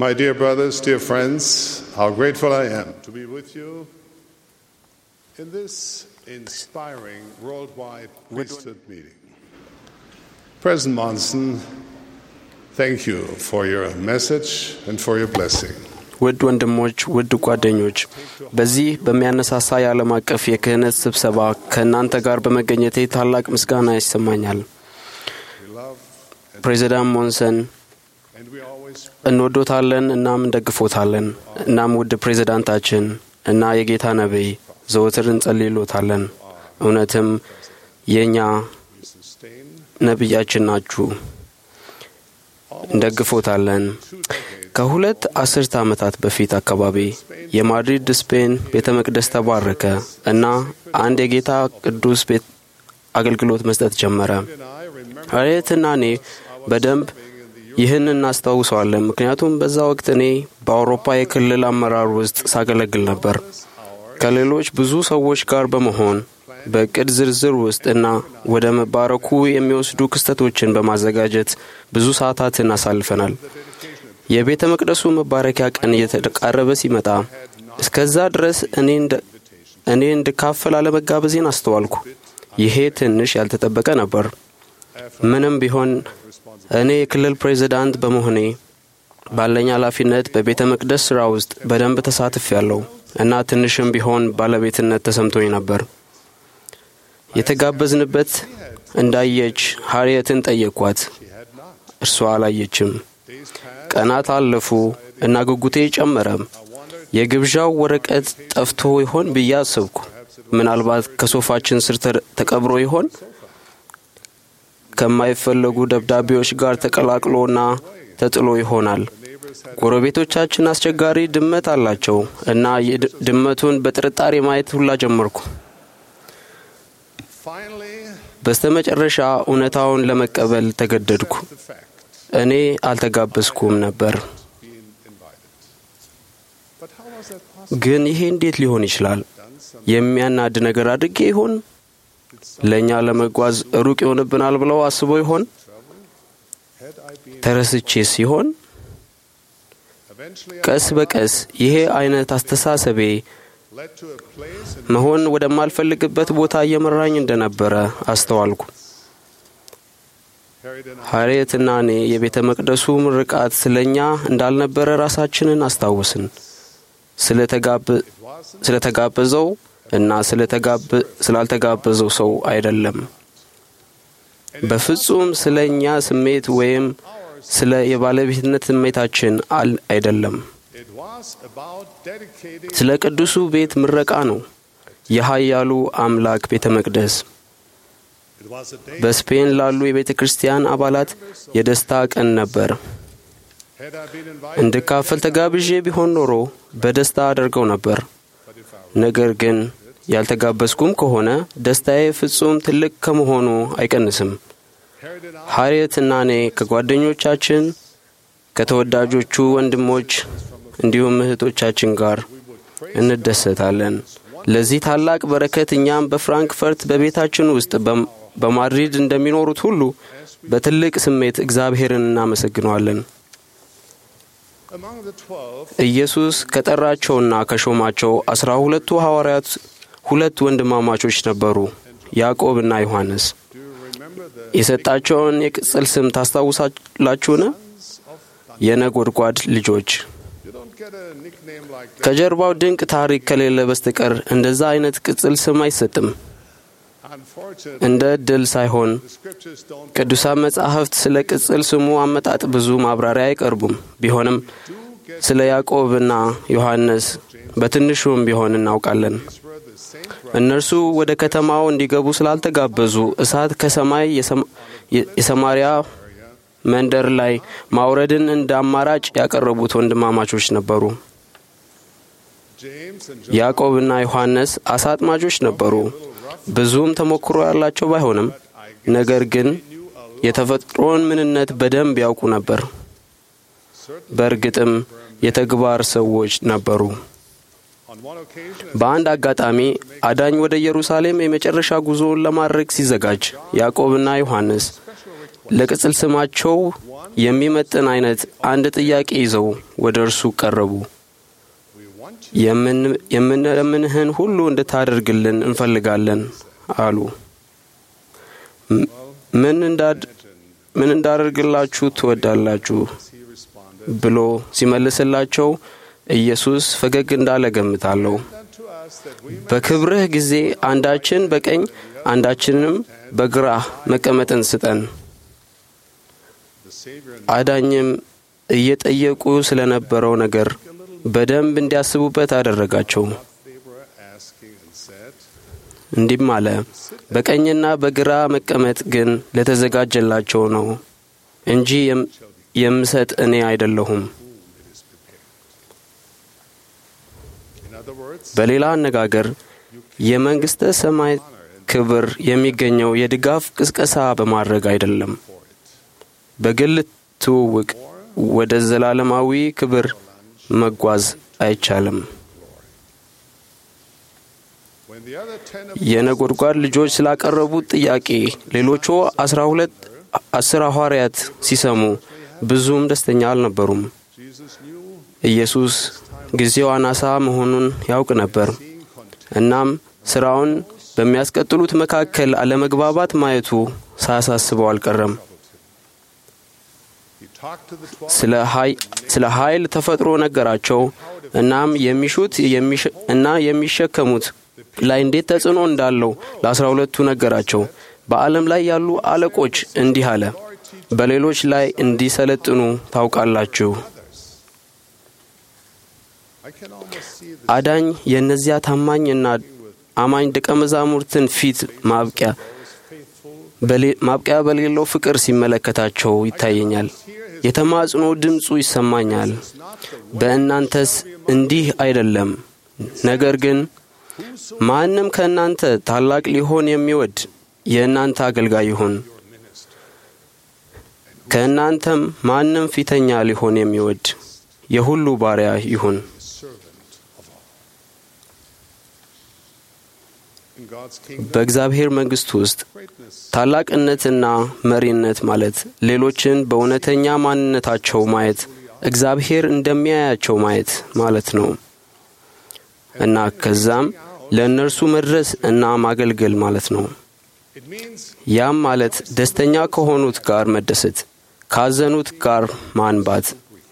My dear brothers, dear friends, how grateful I am to be with you in this inspiring worldwide priesthood meeting. President Monson, thank you for your message and for your blessing. ውድ ወንድሞች፣ ውድ ጓደኞች፣ በዚህ በሚያነሳሳ የዓለም አቀፍ የክህነት ስብሰባ ከእናንተ ጋር በመገኘቴ ታላቅ ምስጋና ይሰማኛል። ፕሬዚዳንት ሞንሰን እንወዶታለን፣ እናም እንደግፎታለን። እናም ውድ ፕሬዚዳንታችን እና የጌታ ነቢይ ዘወትር እንጸልይሎታለን። እውነትም የእኛ ነቢያችን ናችሁ፣ እንደግፎታለን። ከሁለት አስርተ ዓመታት በፊት አካባቢ የማድሪድ ስፔን ቤተ መቅደስ ተባረከ እና አንድ የጌታ ቅዱስ ቤት አገልግሎት መስጠት ጀመረ። ሀሬትና እኔ በደንብ ይህን እናስታውሰዋለን፣ ምክንያቱም በዛ ወቅት እኔ በአውሮፓ የክልል አመራር ውስጥ ሳገለግል ነበር። ከሌሎች ብዙ ሰዎች ጋር በመሆን በእቅድ ዝርዝር ውስጥ እና ወደ መባረኩ የሚወስዱ ክስተቶችን በማዘጋጀት ብዙ ሰዓታትን አሳልፈናል። የቤተ መቅደሱ መባረኪያ ቀን እየተቃረበ ሲመጣ እስከዛ ድረስ እኔ እንድካፈል አለመጋበዜን አስተዋልኩ። ይሄ ትንሽ ያልተጠበቀ ነበር። ምንም ቢሆን እኔ የክልል ፕሬዚዳንት በመሆኔ ባለኝ ኃላፊነት በቤተ መቅደስ ሥራ ውስጥ በደንብ ተሳትፍ ያለው እና ትንሽም ቢሆን ባለቤትነት ተሰምቶኝ ነበር። የተጋበዝንበት እንዳየች ሀርየትን ጠየቅኳት። እርሷ አላየችም። ቀናት አለፉ እና ጉጉቴ ጨመረ። የግብዣው ወረቀት ጠፍቶ ይሆን ብዬ አሰብኩ። ምናልባት ከሶፋችን ስር ተቀብሮ ይሆን? ከማይፈለጉ ደብዳቤዎች ጋር ተቀላቅሎና ተጥሎ ይሆናል። ጎረቤቶቻችን አስቸጋሪ ድመት አላቸው እና ድመቱን በጥርጣሬ ማየት ሁላ ጀመርኩ። በስተመጨረሻ እውነታውን ለመቀበል ተገደድኩ። እኔ አልተጋበዝኩም ነበር። ግን ይሄ እንዴት ሊሆን ይችላል? የሚያናድ ነገር አድርጌ ይሆን? ለእኛ ለመጓዝ ሩቅ ይሆንብናል ብለው አስበው ይሆን? ተረስቼ ሲሆን ቀስ በቀስ ይሄ አይነት አስተሳሰቤ መሆን ወደማልፈልግበት ቦታ እየመራኝ እንደነበረ አስተዋልኩ። ሀሬትና እኔ የቤተ መቅደሱ ምርቃት ስለ እኛ እንዳልነበረ ራሳችንን አስታወስን። ስለተጋበዘው እና ስላልተጋበዘው ሰው አይደለም። በፍጹም ስለ እኛ ስሜት ወይም ስለ የባለቤትነት ስሜታችን አይደለም። ስለ ቅዱሱ ቤት ምረቃ ነው። የኃያሉ አምላክ ቤተ መቅደስ በስፔን ላሉ የቤተ ክርስቲያን አባላት የደስታ ቀን ነበር። እንድካፈል ተጋብዤ ቢሆን ኖሮ በደስታ አደርገው ነበር። ነገር ግን ያልተጋበዝኩም ከሆነ ደስታዬ ፍጹም ትልቅ ከመሆኑ አይቀንስም። ሀርየትና እኔ ከጓደኞቻችን ከተወዳጆቹ ወንድሞች እንዲሁም እህቶቻችን ጋር እንደሰታለን። ለዚህ ታላቅ በረከት እኛም በፍራንክፈርት በቤታችን ውስጥ በማድሪድ እንደሚኖሩት ሁሉ በትልቅ ስሜት እግዚአብሔርን እናመሰግነዋለን። ኢየሱስ ከጠራቸውና ከሾማቸው አስራ ሁለቱ ሐዋርያት ሁለት ወንድማማቾች ነበሩ፣ ያዕቆብና ዮሐንስ። የሰጣቸውን የቅጽል ስም ታስታውሳላችሁን? የነጎድጓድ ልጆች። ከጀርባው ድንቅ ታሪክ ከሌለ በስተቀር እንደዛ አይነት ቅጽል ስም አይሰጥም። እንደ ዕድል ሳይሆን ቅዱሳን መጻሕፍት ስለ ቅጽል ስሙ አመጣጥ ብዙ ማብራሪያ አይቀርቡም። ቢሆንም ስለ ያዕቆብና ዮሐንስ በትንሹም ቢሆን እናውቃለን። እነርሱ ወደ ከተማው እንዲገቡ ስላልተጋበዙ እሳት ከሰማይ የሰማሪያ መንደር ላይ ማውረድን እንደ አማራጭ ያቀረቡት ወንድማማቾች ነበሩ። ያዕቆብና ዮሐንስ አሳ አጥማጆች ነበሩ። ብዙም ተሞክሮ ያላቸው ባይሆንም ነገር ግን የተፈጥሮን ምንነት በደንብ ያውቁ ነበር። በእርግጥም የተግባር ሰዎች ነበሩ። በአንድ አጋጣሚ አዳኝ ወደ ኢየሩሳሌም የመጨረሻ ጉዞውን ለማድረግ ሲዘጋጅ ያዕቆብና ዮሐንስ ለቅጽል ስማቸው የሚመጥን አይነት አንድ ጥያቄ ይዘው ወደ እርሱ ቀረቡ። የምንለምንህን ሁሉ እንድታደርግልን እንፈልጋለን አሉ። ምን እንዳደርግላችሁ ትወዳላችሁ ብሎ ሲመልስላቸው ኢየሱስ ፈገግ እንዳለ ገምታለሁ። በክብርህ ጊዜ አንዳችን በቀኝ አንዳችንም በግራህ መቀመጥን ስጠን። አዳኝም እየጠየቁ ስለነበረው ነገር በደንብ እንዲያስቡበት አደረጋቸው። እንዲህም አለ፣ በቀኝና በግራ መቀመጥ ግን ለተዘጋጀላቸው ነው እንጂ የምሰጥ እኔ አይደለሁም። በሌላ አነጋገር የመንግሥተ ሰማይ ክብር የሚገኘው የድጋፍ ቅስቀሳ በማድረግ አይደለም። በግል ትውውቅ ወደ ዘላለማዊ ክብር መጓዝ አይቻልም። የነጎድጓድ ልጆች ስላቀረቡት ጥያቄ ሌሎቹ አስራ ሁለት አስር ሐዋርያት ሲሰሙ ብዙም ደስተኛ አልነበሩም። ኢየሱስ ጊዜው አናሳ መሆኑን ያውቅ ነበር። እናም ስራውን በሚያስቀጥሉት መካከል አለመግባባት ማየቱ ሳያሳስበው አልቀረም። ስለ ኃይል ተፈጥሮ ነገራቸው። እናም የሚሹት እና የሚሸከሙት ላይ እንዴት ተጽዕኖ እንዳለው ለአስራ ሁለቱ ነገራቸው። በዓለም ላይ ያሉ አለቆች እንዲህ አለ፣ በሌሎች ላይ እንዲሰለጥኑ ታውቃላችሁ። አዳኝ የእነዚያ ታማኝና አማኝ ደቀ መዛሙርትን ፊት ማብቂያ ማብቂያ በሌለው ፍቅር ሲመለከታቸው ይታየኛል። የተማጽኖ ድምፁ ይሰማኛል። በእናንተስ እንዲህ አይደለም። ነገር ግን ማንም ከእናንተ ታላቅ ሊሆን የሚወድ የእናንተ አገልጋይ ይሁን፣ ከእናንተም ማንም ፊተኛ ሊሆን የሚወድ የሁሉ ባሪያ ይሁን። በእግዚአብሔር መንግሥት ውስጥ ታላቅነትና መሪነት ማለት ሌሎችን በእውነተኛ ማንነታቸው ማየት፣ እግዚአብሔር እንደሚያያቸው ማየት ማለት ነው እና ከዛም ለእነርሱ መድረስ እና ማገልገል ማለት ነው። ያም ማለት ደስተኛ ከሆኑት ጋር መደሰት፣ ካዘኑት ጋር ማንባት፣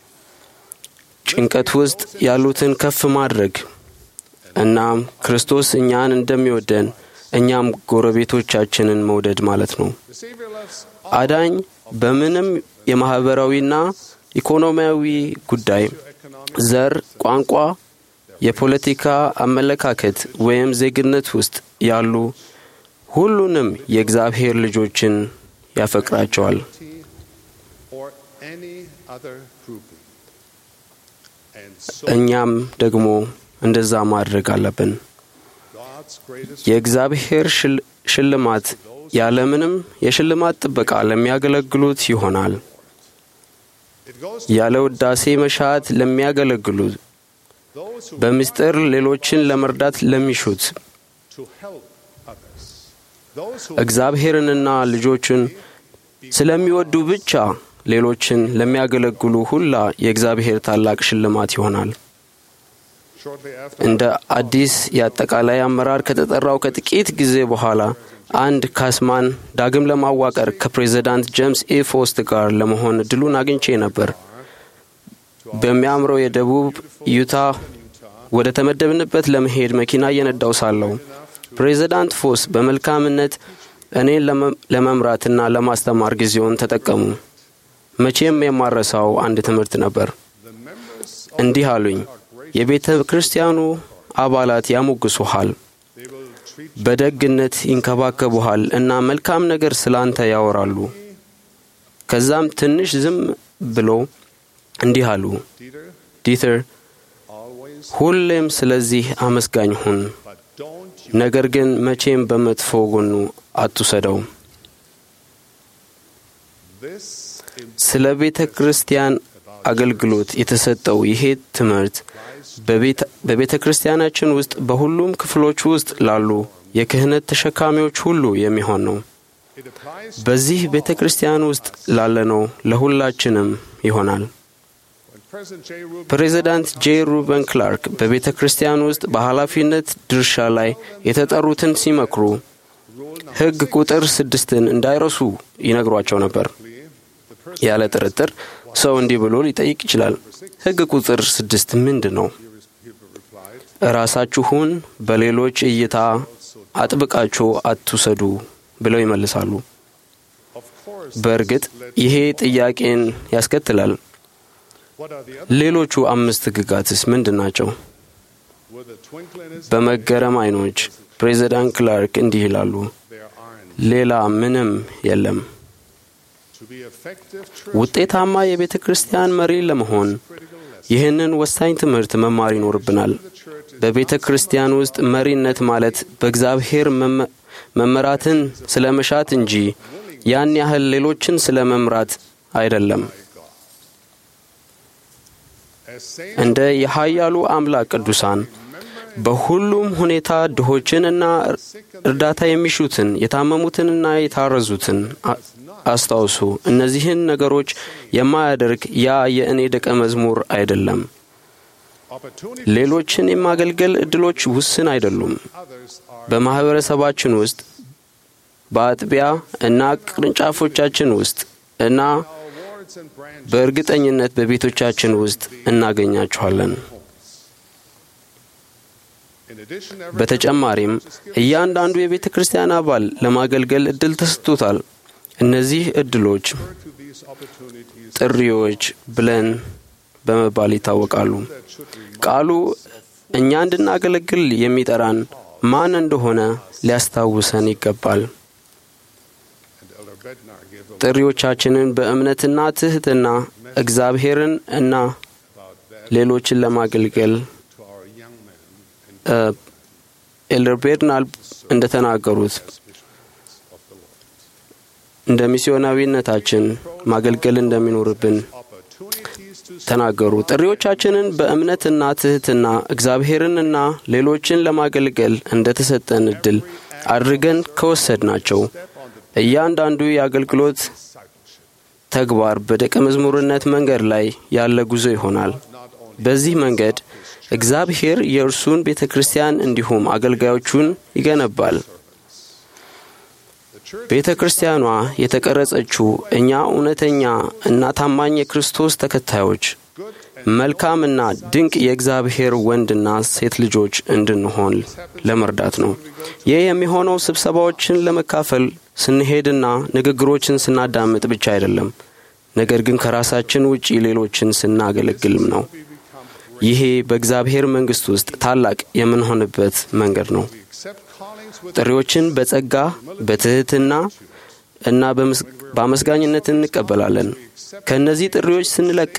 ጭንቀት ውስጥ ያሉትን ከፍ ማድረግ እናም ክርስቶስ እኛን እንደሚወደን እኛም ጎረቤቶቻችንን መውደድ ማለት ነው። አዳኝ በምንም የማኅበራዊና ኢኮኖሚያዊ ጉዳይ፣ ዘር፣ ቋንቋ፣ የፖለቲካ አመለካከት ወይም ዜግነት ውስጥ ያሉ ሁሉንም የእግዚአብሔር ልጆችን ያፈቅራቸዋል። እኛም ደግሞ እንደዛ ማድረግ አለብን። የእግዚአብሔር ሽልማት ያለምንም የሽልማት ጥበቃ ለሚያገለግሉት ይሆናል። ያለ ውዳሴ መሻት ለሚያገለግሉት፣ በምስጢር ሌሎችን ለመርዳት ለሚሹት፣ እግዚአብሔርንና ልጆችን ስለሚወዱ ብቻ ሌሎችን ለሚያገለግሉ ሁላ የእግዚአብሔር ታላቅ ሽልማት ይሆናል። እንደ አዲስ የአጠቃላይ አመራር ከተጠራው ከጥቂት ጊዜ በኋላ አንድ ካስማን ዳግም ለማዋቀር ከፕሬዚዳንት ጄምስ ኤ ፎስት ጋር ለመሆን እድሉን አግኝቼ ነበር። በሚያምረው የደቡብ ዩታ ወደ ተመደብንበት ለመሄድ መኪና እየነዳው ሳለሁ ፕሬዚዳንት ፎስ በመልካምነት እኔን ለመምራትና ለማስተማር ጊዜውን ተጠቀሙ። መቼም የማረሳው አንድ ትምህርት ነበር። እንዲህ አሉኝ። የቤተ ክርስቲያኑ አባላት ያሞግሱሃል፣ በደግነት ይንከባከቡሃል እና መልካም ነገር ስላንተ ያወራሉ። ከዛም ትንሽ ዝም ብሎ እንዲህ አሉ፣ ዲተር ሁሌም ስለዚህ አመስጋኝ ሁን፣ ነገር ግን መቼም በመጥፎ ጎኑ አትውሰደው። ስለ ቤተ ክርስቲያን አገልግሎት የተሰጠው ይሄ ትምህርት በቤተ ክርስቲያናችን ውስጥ በሁሉም ክፍሎች ውስጥ ላሉ የክህነት ተሸካሚዎች ሁሉ የሚሆን ነው። በዚህ ቤተ ክርስቲያን ውስጥ ላለነው ለሁላችንም ይሆናል። ፕሬዚዳንት ጄ ሩበን ክላርክ በቤተ ክርስቲያን ውስጥ በኃላፊነት ድርሻ ላይ የተጠሩትን ሲመክሩ ሕግ ቁጥር ስድስትን እንዳይረሱ ይነግሯቸው ነበር። ያለ ጥርጥር ሰው እንዲህ ብሎ ሊጠይቅ ይችላል። ሕግ ቁጥር ስድስት ምንድን ነው? ራሳችሁን በሌሎች እይታ አጥብቃችሁ አትውሰዱ ብለው ይመልሳሉ። በእርግጥ ይሄ ጥያቄን ያስከትላል። ሌሎቹ አምስት ሕግጋትስ ምንድን ናቸው? በመገረም አይኖች ፕሬዚዳንት ክላርክ እንዲህ ይላሉ፣ ሌላ ምንም የለም። ውጤታማ የቤተ ክርስቲያን መሪ ለመሆን ይህንን ወሳኝ ትምህርት መማር ይኖርብናል። በቤተ ክርስቲያን ውስጥ መሪነት ማለት በእግዚአብሔር መመራትን ስለ መሻት እንጂ ያን ያህል ሌሎችን ስለ መምራት አይደለም። እንደ የኃያሉ አምላክ ቅዱሳን በሁሉም ሁኔታ ድሆችንና እርዳታ የሚሹትን የታመሙትንና የታረዙትን አስታውሱ። እነዚህን ነገሮች የማያደርግ ያ የእኔ ደቀ መዝሙር አይደለም። ሌሎችን የማገልገል እድሎች ውስን አይደሉም። በማኅበረሰባችን ውስጥ በአጥቢያ እና ቅርንጫፎቻችን ውስጥ እና በእርግጠኝነት በቤቶቻችን ውስጥ እናገኛችኋለን። በተጨማሪም እያንዳንዱ የቤተ ክርስቲያን አባል ለማገልገል እድል ተሰጥቶታል። እነዚህ እድሎች ጥሪዎች ብለን በመባል ይታወቃሉ። ቃሉ እኛ እንድናገለግል የሚጠራን ማን እንደሆነ ሊያስታውሰን ይገባል። ጥሪዎቻችንን በእምነትና ትሕትና እግዚአብሔርን እና ሌሎችን ለማገልገል ኤልደር ቤርናል እንደተናገሩት እንደ ሚስዮናዊነታችን ማገልገል እንደሚኖርብን ተናገሩ። ጥሪዎቻችንን በእምነትና ትሕትና እግዚአብሔርንና ሌሎችን ለማገልገል እንደ ተሰጠን እድል አድርገን ከወሰድናቸው እያንዳንዱ የአገልግሎት ተግባር በደቀ መዝሙርነት መንገድ ላይ ያለ ጉዞ ይሆናል። በዚህ መንገድ እግዚአብሔር የእርሱን ቤተ ክርስቲያን እንዲሁም አገልጋዮቹን ይገነባል። ቤተ ክርስቲያኗ የተቀረጸችው እኛ እውነተኛ እና ታማኝ የክርስቶስ ተከታዮች መልካምና ድንቅ የእግዚአብሔር ወንድና ሴት ልጆች እንድንሆን ለመርዳት ነው። ይህ የሚሆነው ስብሰባዎችን ለመካፈል ስንሄድና ንግግሮችን ስናዳምጥ ብቻ አይደለም፣ ነገር ግን ከራሳችን ውጪ ሌሎችን ስናገለግልም ነው። ይሄ በእግዚአብሔር መንግሥት ውስጥ ታላቅ የምንሆንበት መንገድ ነው። ጥሪዎችን በጸጋ በትሕትና እና በአመስጋኝነት እንቀበላለን። ከእነዚህ ጥሪዎች ስንለቅ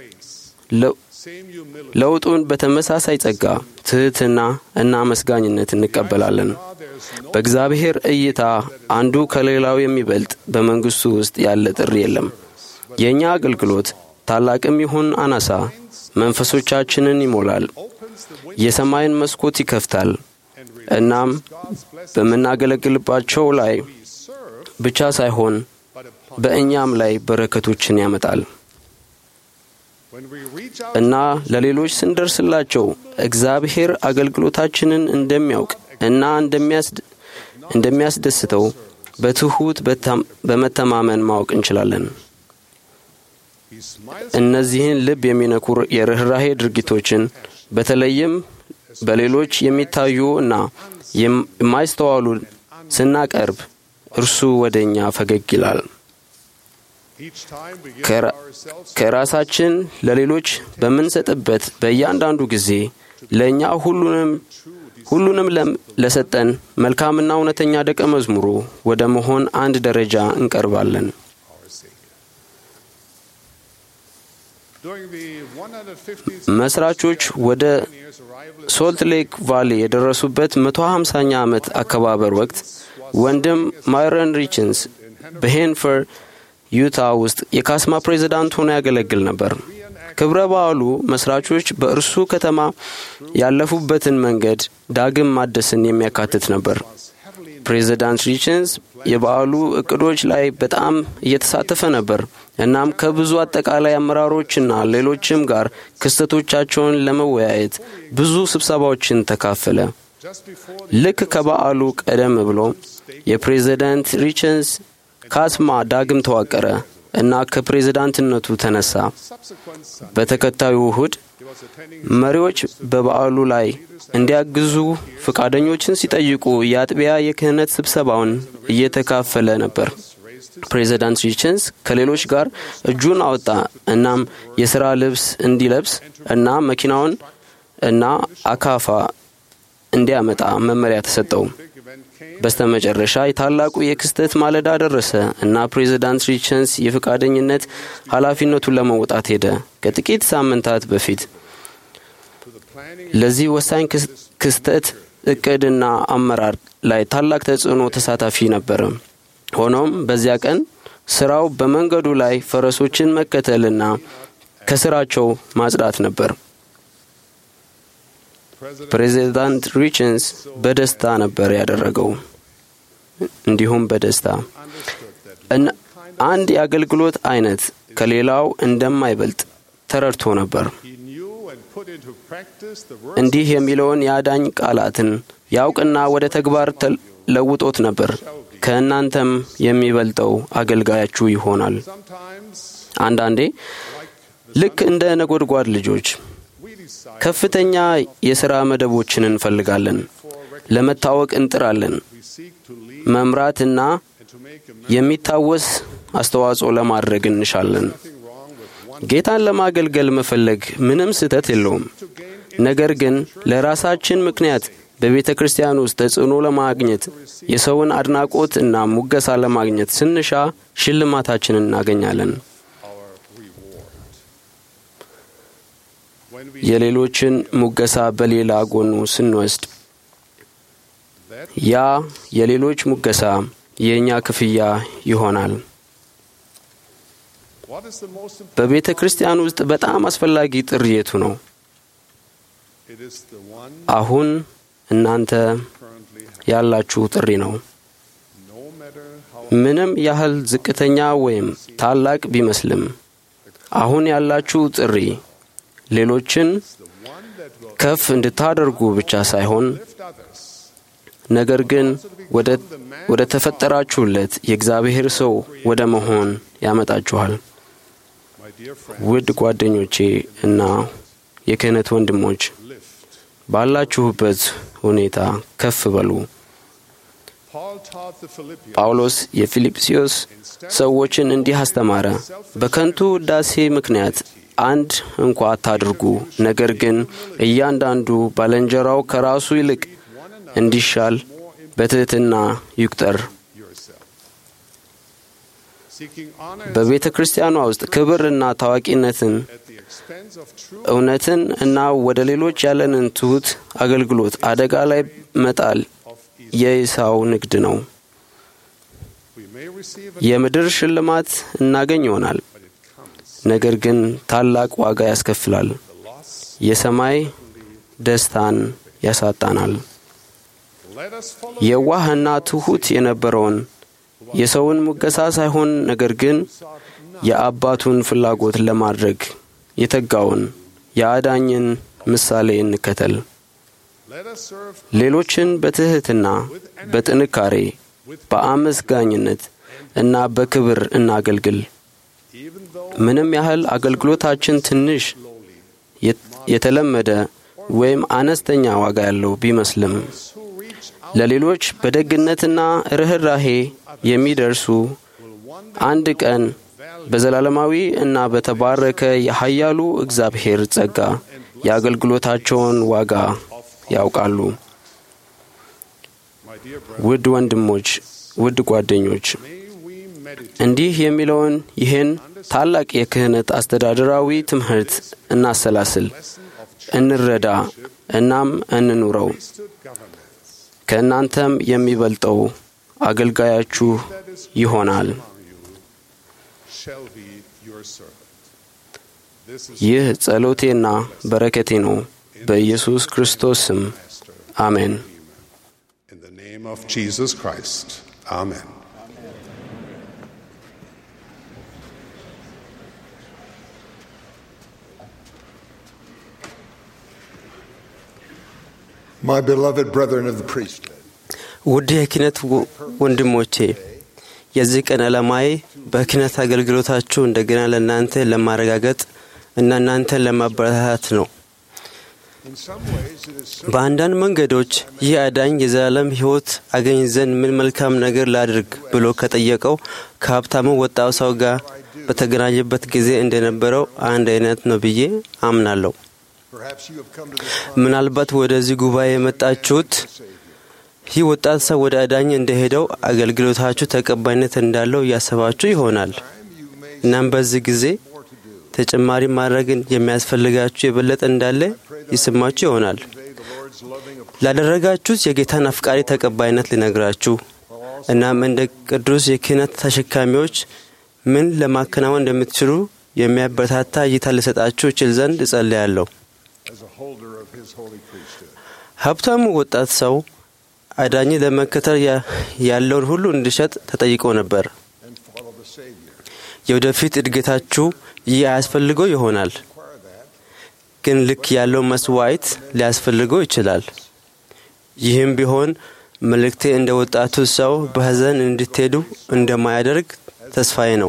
ለውጡን በተመሳሳይ ጸጋ፣ ትሕትና እና አመስጋኝነት እንቀበላለን። በእግዚአብሔር እይታ አንዱ ከሌላው የሚበልጥ በመንግሥቱ ውስጥ ያለ ጥሪ የለም። የእኛ አገልግሎት ታላቅም ይሁን አናሳ መንፈሶቻችንን ይሞላል፣ የሰማይን መስኮት ይከፍታል። እናም በምናገለግልባቸው ላይ ብቻ ሳይሆን በእኛም ላይ በረከቶችን ያመጣል እና ለሌሎች ስንደርስላቸው እግዚአብሔር አገልግሎታችንን እንደሚያውቅ እና እንደሚያስደስተው በትሑት በመተማመን ማወቅ እንችላለን። እነዚህን ልብ የሚነኩ የርኅራሄ ድርጊቶችን በተለይም በሌሎች የሚታዩ እና የማይስተዋሉ ስናቀርብ እርሱ ወደ እኛ ፈገግ ይላል። ከራሳችን ለሌሎች በምንሰጥበት በእያንዳንዱ ጊዜ ለእኛ ሁሉንም ሁሉንም ለሰጠን መልካምና እውነተኛ ደቀ መዝሙሩ ወደ መሆን አንድ ደረጃ እንቀርባለን። መስራቾች ወደ ሶልት ሌክ ቫሊ የደረሱበት መቶ ሃምሳኛ ዓመት አከባበር ወቅት ወንድም ማይረን ሪችንስ በሄንፈር ዩታ ውስጥ የካስማ ፕሬዚዳንት ሆኖ ያገለግል ነበር። ክብረ በዓሉ መስራቾች በእርሱ ከተማ ያለፉበትን መንገድ ዳግም ማደስን የሚያካትት ነበር። ፕሬዚዳንት ሪችንስ የበዓሉ እቅዶች ላይ በጣም እየተሳተፈ ነበር። እናም ከብዙ አጠቃላይ አመራሮችና ሌሎችም ጋር ክስተቶቻቸውን ለመወያየት ብዙ ስብሰባዎችን ተካፈለ። ልክ ከበዓሉ ቀደም ብሎ የፕሬዚዳንት ሪችንስ ካስማ ዳግም ተዋቀረ እና ከፕሬዝዳንትነቱ ተነሳ። በተከታዩ እሁድ መሪዎች በበዓሉ ላይ እንዲያግዙ ፈቃደኞችን ሲጠይቁ የአጥቢያ የክህነት ስብሰባውን እየተካፈለ ነበር። ፕሬዚዳንት ሪችንስ ከሌሎች ጋር እጁን አወጣ። እናም የሥራ ልብስ እንዲለብስ እና መኪናውን እና አካፋ እንዲያመጣ መመሪያ ተሰጠው። በስተመጨረሻ የታላቁ የክስተት ማለዳ ደረሰ እና ፕሬዚዳንት ሪችንስ የፈቃደኝነት ኃላፊነቱን ለመውጣት ሄደ። ከጥቂት ሳምንታት በፊት ለዚህ ወሳኝ ክስተት እቅድና አመራር ላይ ታላቅ ተጽዕኖ ተሳታፊ ነበረ። ሆኖም በዚያ ቀን ስራው በመንገዱ ላይ ፈረሶችን መከተልና ከስራቸው ማጽዳት ነበር። ፕሬዚዳንት ሪችንስ በደስታ ነበር ያደረገው። እንዲሁም በደስታ አንድ የአገልግሎት አይነት ከሌላው እንደማይበልጥ ተረድቶ ነበር። እንዲህ የሚለውን የአዳኝ ቃላትን ያውቅና ወደ ተግባር ለውጦት ነበር። ከእናንተም የሚበልጠው አገልጋያችሁ ይሆናል። አንዳንዴ ልክ እንደ ነጎድጓድ ልጆች ከፍተኛ የሥራ መደቦችን እንፈልጋለን። ለመታወቅ እንጥራለን። መምራትና የሚታወስ አስተዋጽኦ ለማድረግ እንሻለን። ጌታን ለማገልገል መፈለግ ምንም ስህተት የለውም። ነገር ግን ለራሳችን ምክንያት በቤተ ክርስቲያን ውስጥ ተጽዕኖ ለማግኘት የሰውን አድናቆት እና ሙገሳ ለማግኘት ስንሻ ሽልማታችንን እናገኛለን። የሌሎችን ሙገሳ በሌላ ጎኑ ስንወስድ ያ የሌሎች ሙገሳ የእኛ ክፍያ ይሆናል። በቤተ ክርስቲያን ውስጥ በጣም አስፈላጊ ጥሪ የቱ ነው? አሁን እናንተ ያላችሁ ጥሪ ነው። ምንም ያህል ዝቅተኛ ወይም ታላቅ ቢመስልም አሁን ያላችሁ ጥሪ ሌሎችን ከፍ እንድታደርጉ ብቻ ሳይሆን ነገር ግን ወደ ተፈጠራችሁለት የእግዚአብሔር ሰው ወደ መሆን ያመጣችኋል። ውድ ጓደኞቼ እና የክህነት ወንድሞች ባላችሁበት ሁኔታ ከፍ በሉ። ጳውሎስ የፊልጵስዩስ ሰዎችን እንዲህ አስተማረ። በከንቱ ውዳሴ ምክንያት አንድ እንኳ አታድርጉ፣ ነገር ግን እያንዳንዱ ባልንጀራው ከራሱ ይልቅ እንዲሻል በትሕትና ይቁጠር። በቤተ ክርስቲያኗ ውስጥ ክብርና ታዋቂነትን፣ እውነትን እና ወደ ሌሎች ያለንን ትሑት አገልግሎት አደጋ ላይ መጣል የኢሳው ንግድ ነው። የምድር ሽልማት እናገኝ ይሆናል፣ ነገር ግን ታላቅ ዋጋ ያስከፍላል። የሰማይ ደስታን ያሳጣናል። የዋህና ትሑት የነበረውን የሰውን ሙገሳ ሳይሆን ነገር ግን የአባቱን ፍላጎት ለማድረግ የተጋውን የአዳኝን ምሳሌ እንከተል። ሌሎችን በትሕትና፣ በጥንካሬ፣ በአመስጋኝነት እና በክብር እናገልግል። ምንም ያህል አገልግሎታችን ትንሽ፣ የተለመደ ወይም አነስተኛ ዋጋ ያለው ቢመስልም ለሌሎች በደግነትና ርኅራሄ የሚደርሱ አንድ ቀን በዘላለማዊ እና በተባረከ የኃያሉ እግዚአብሔር ጸጋ የአገልግሎታቸውን ዋጋ ያውቃሉ። ውድ ወንድሞች፣ ውድ ጓደኞች እንዲህ የሚለውን ይህን ታላቅ የክህነት አስተዳደራዊ ትምህርት እናሰላስል፣ እንረዳ፣ እናም እንኑረው። ከእናንተም የሚበልጠው አገልጋያችሁ ይሆናል። ይህ ጸሎቴና በረከቴ ነው። በኢየሱስ ክርስቶስ ስም አሜን። name of Jesus Christ. Amen. My beloved brethren of the priesthood, ውድ የክህነት ወ- ወንድሞቼ የዚህ ቀን ዓላማዬ በክህነት አገልግሎታችሁ እንደገና ለእናንተ ለማረጋገጥ እና እናንተን ለማበረታታት ነው። in some ways it is so በአንዳንድ መንገዶች ይህ አዳኝ የዘላለም ሕይወት አገኝ ዘንድ ምን መልካም ነገር ላድርግ ብሎ ከጠየቀው ከሀብታሙ ወጣው ሰው ጋር በተገናኘበት ጊዜ እንደነበረው አንድ አይነት ነው ብዬ አምናለሁ። perhaps you have come to this ምናልባት ወደዚህ ጉባኤ የመጣችሁት ይህ ወጣት ሰው ወደ አዳኝ እንደሄደው አገልግሎታችሁ ተቀባይነት እንዳለው እያሰባችሁ ይሆናል። እናም በዚህ ጊዜ ተጨማሪ ማድረግን የሚያስፈልጋችሁ የበለጠ እንዳለ ይሰማችሁ ይሆናል። ላደረጋችሁት የጌታን አፍቃሪ ተቀባይነት ሊነግራችሁ እናም እንደ ቅዱስ የክህነት ተሸካሚዎች ምን ለማከናወን እንደምትችሉ የሚያበረታታ እይታ ሊሰጣችሁ ይችል ዘንድ እጸልያለሁ። as a holder of his holy priesthood. ሀብታሙ ወጣት ሰው አዳኝ ለመከተል ያ- ያለውን ሁሉ እንዲሸጥ ተጠይቆ ነበር። and follow the Savior. የወደፊት እድገታችሁ ይህ አያስፈልገው ይሆናል፣ ግን ልክ ያለው መስዋዕት ሊያስፈልገው ይችላል። ይህም ቢሆን መልእክቴ እንደ ወጣቱ ሰው በሐዘን እንድትሄዱ እንደማያደርግ ተስፋዬ ነው።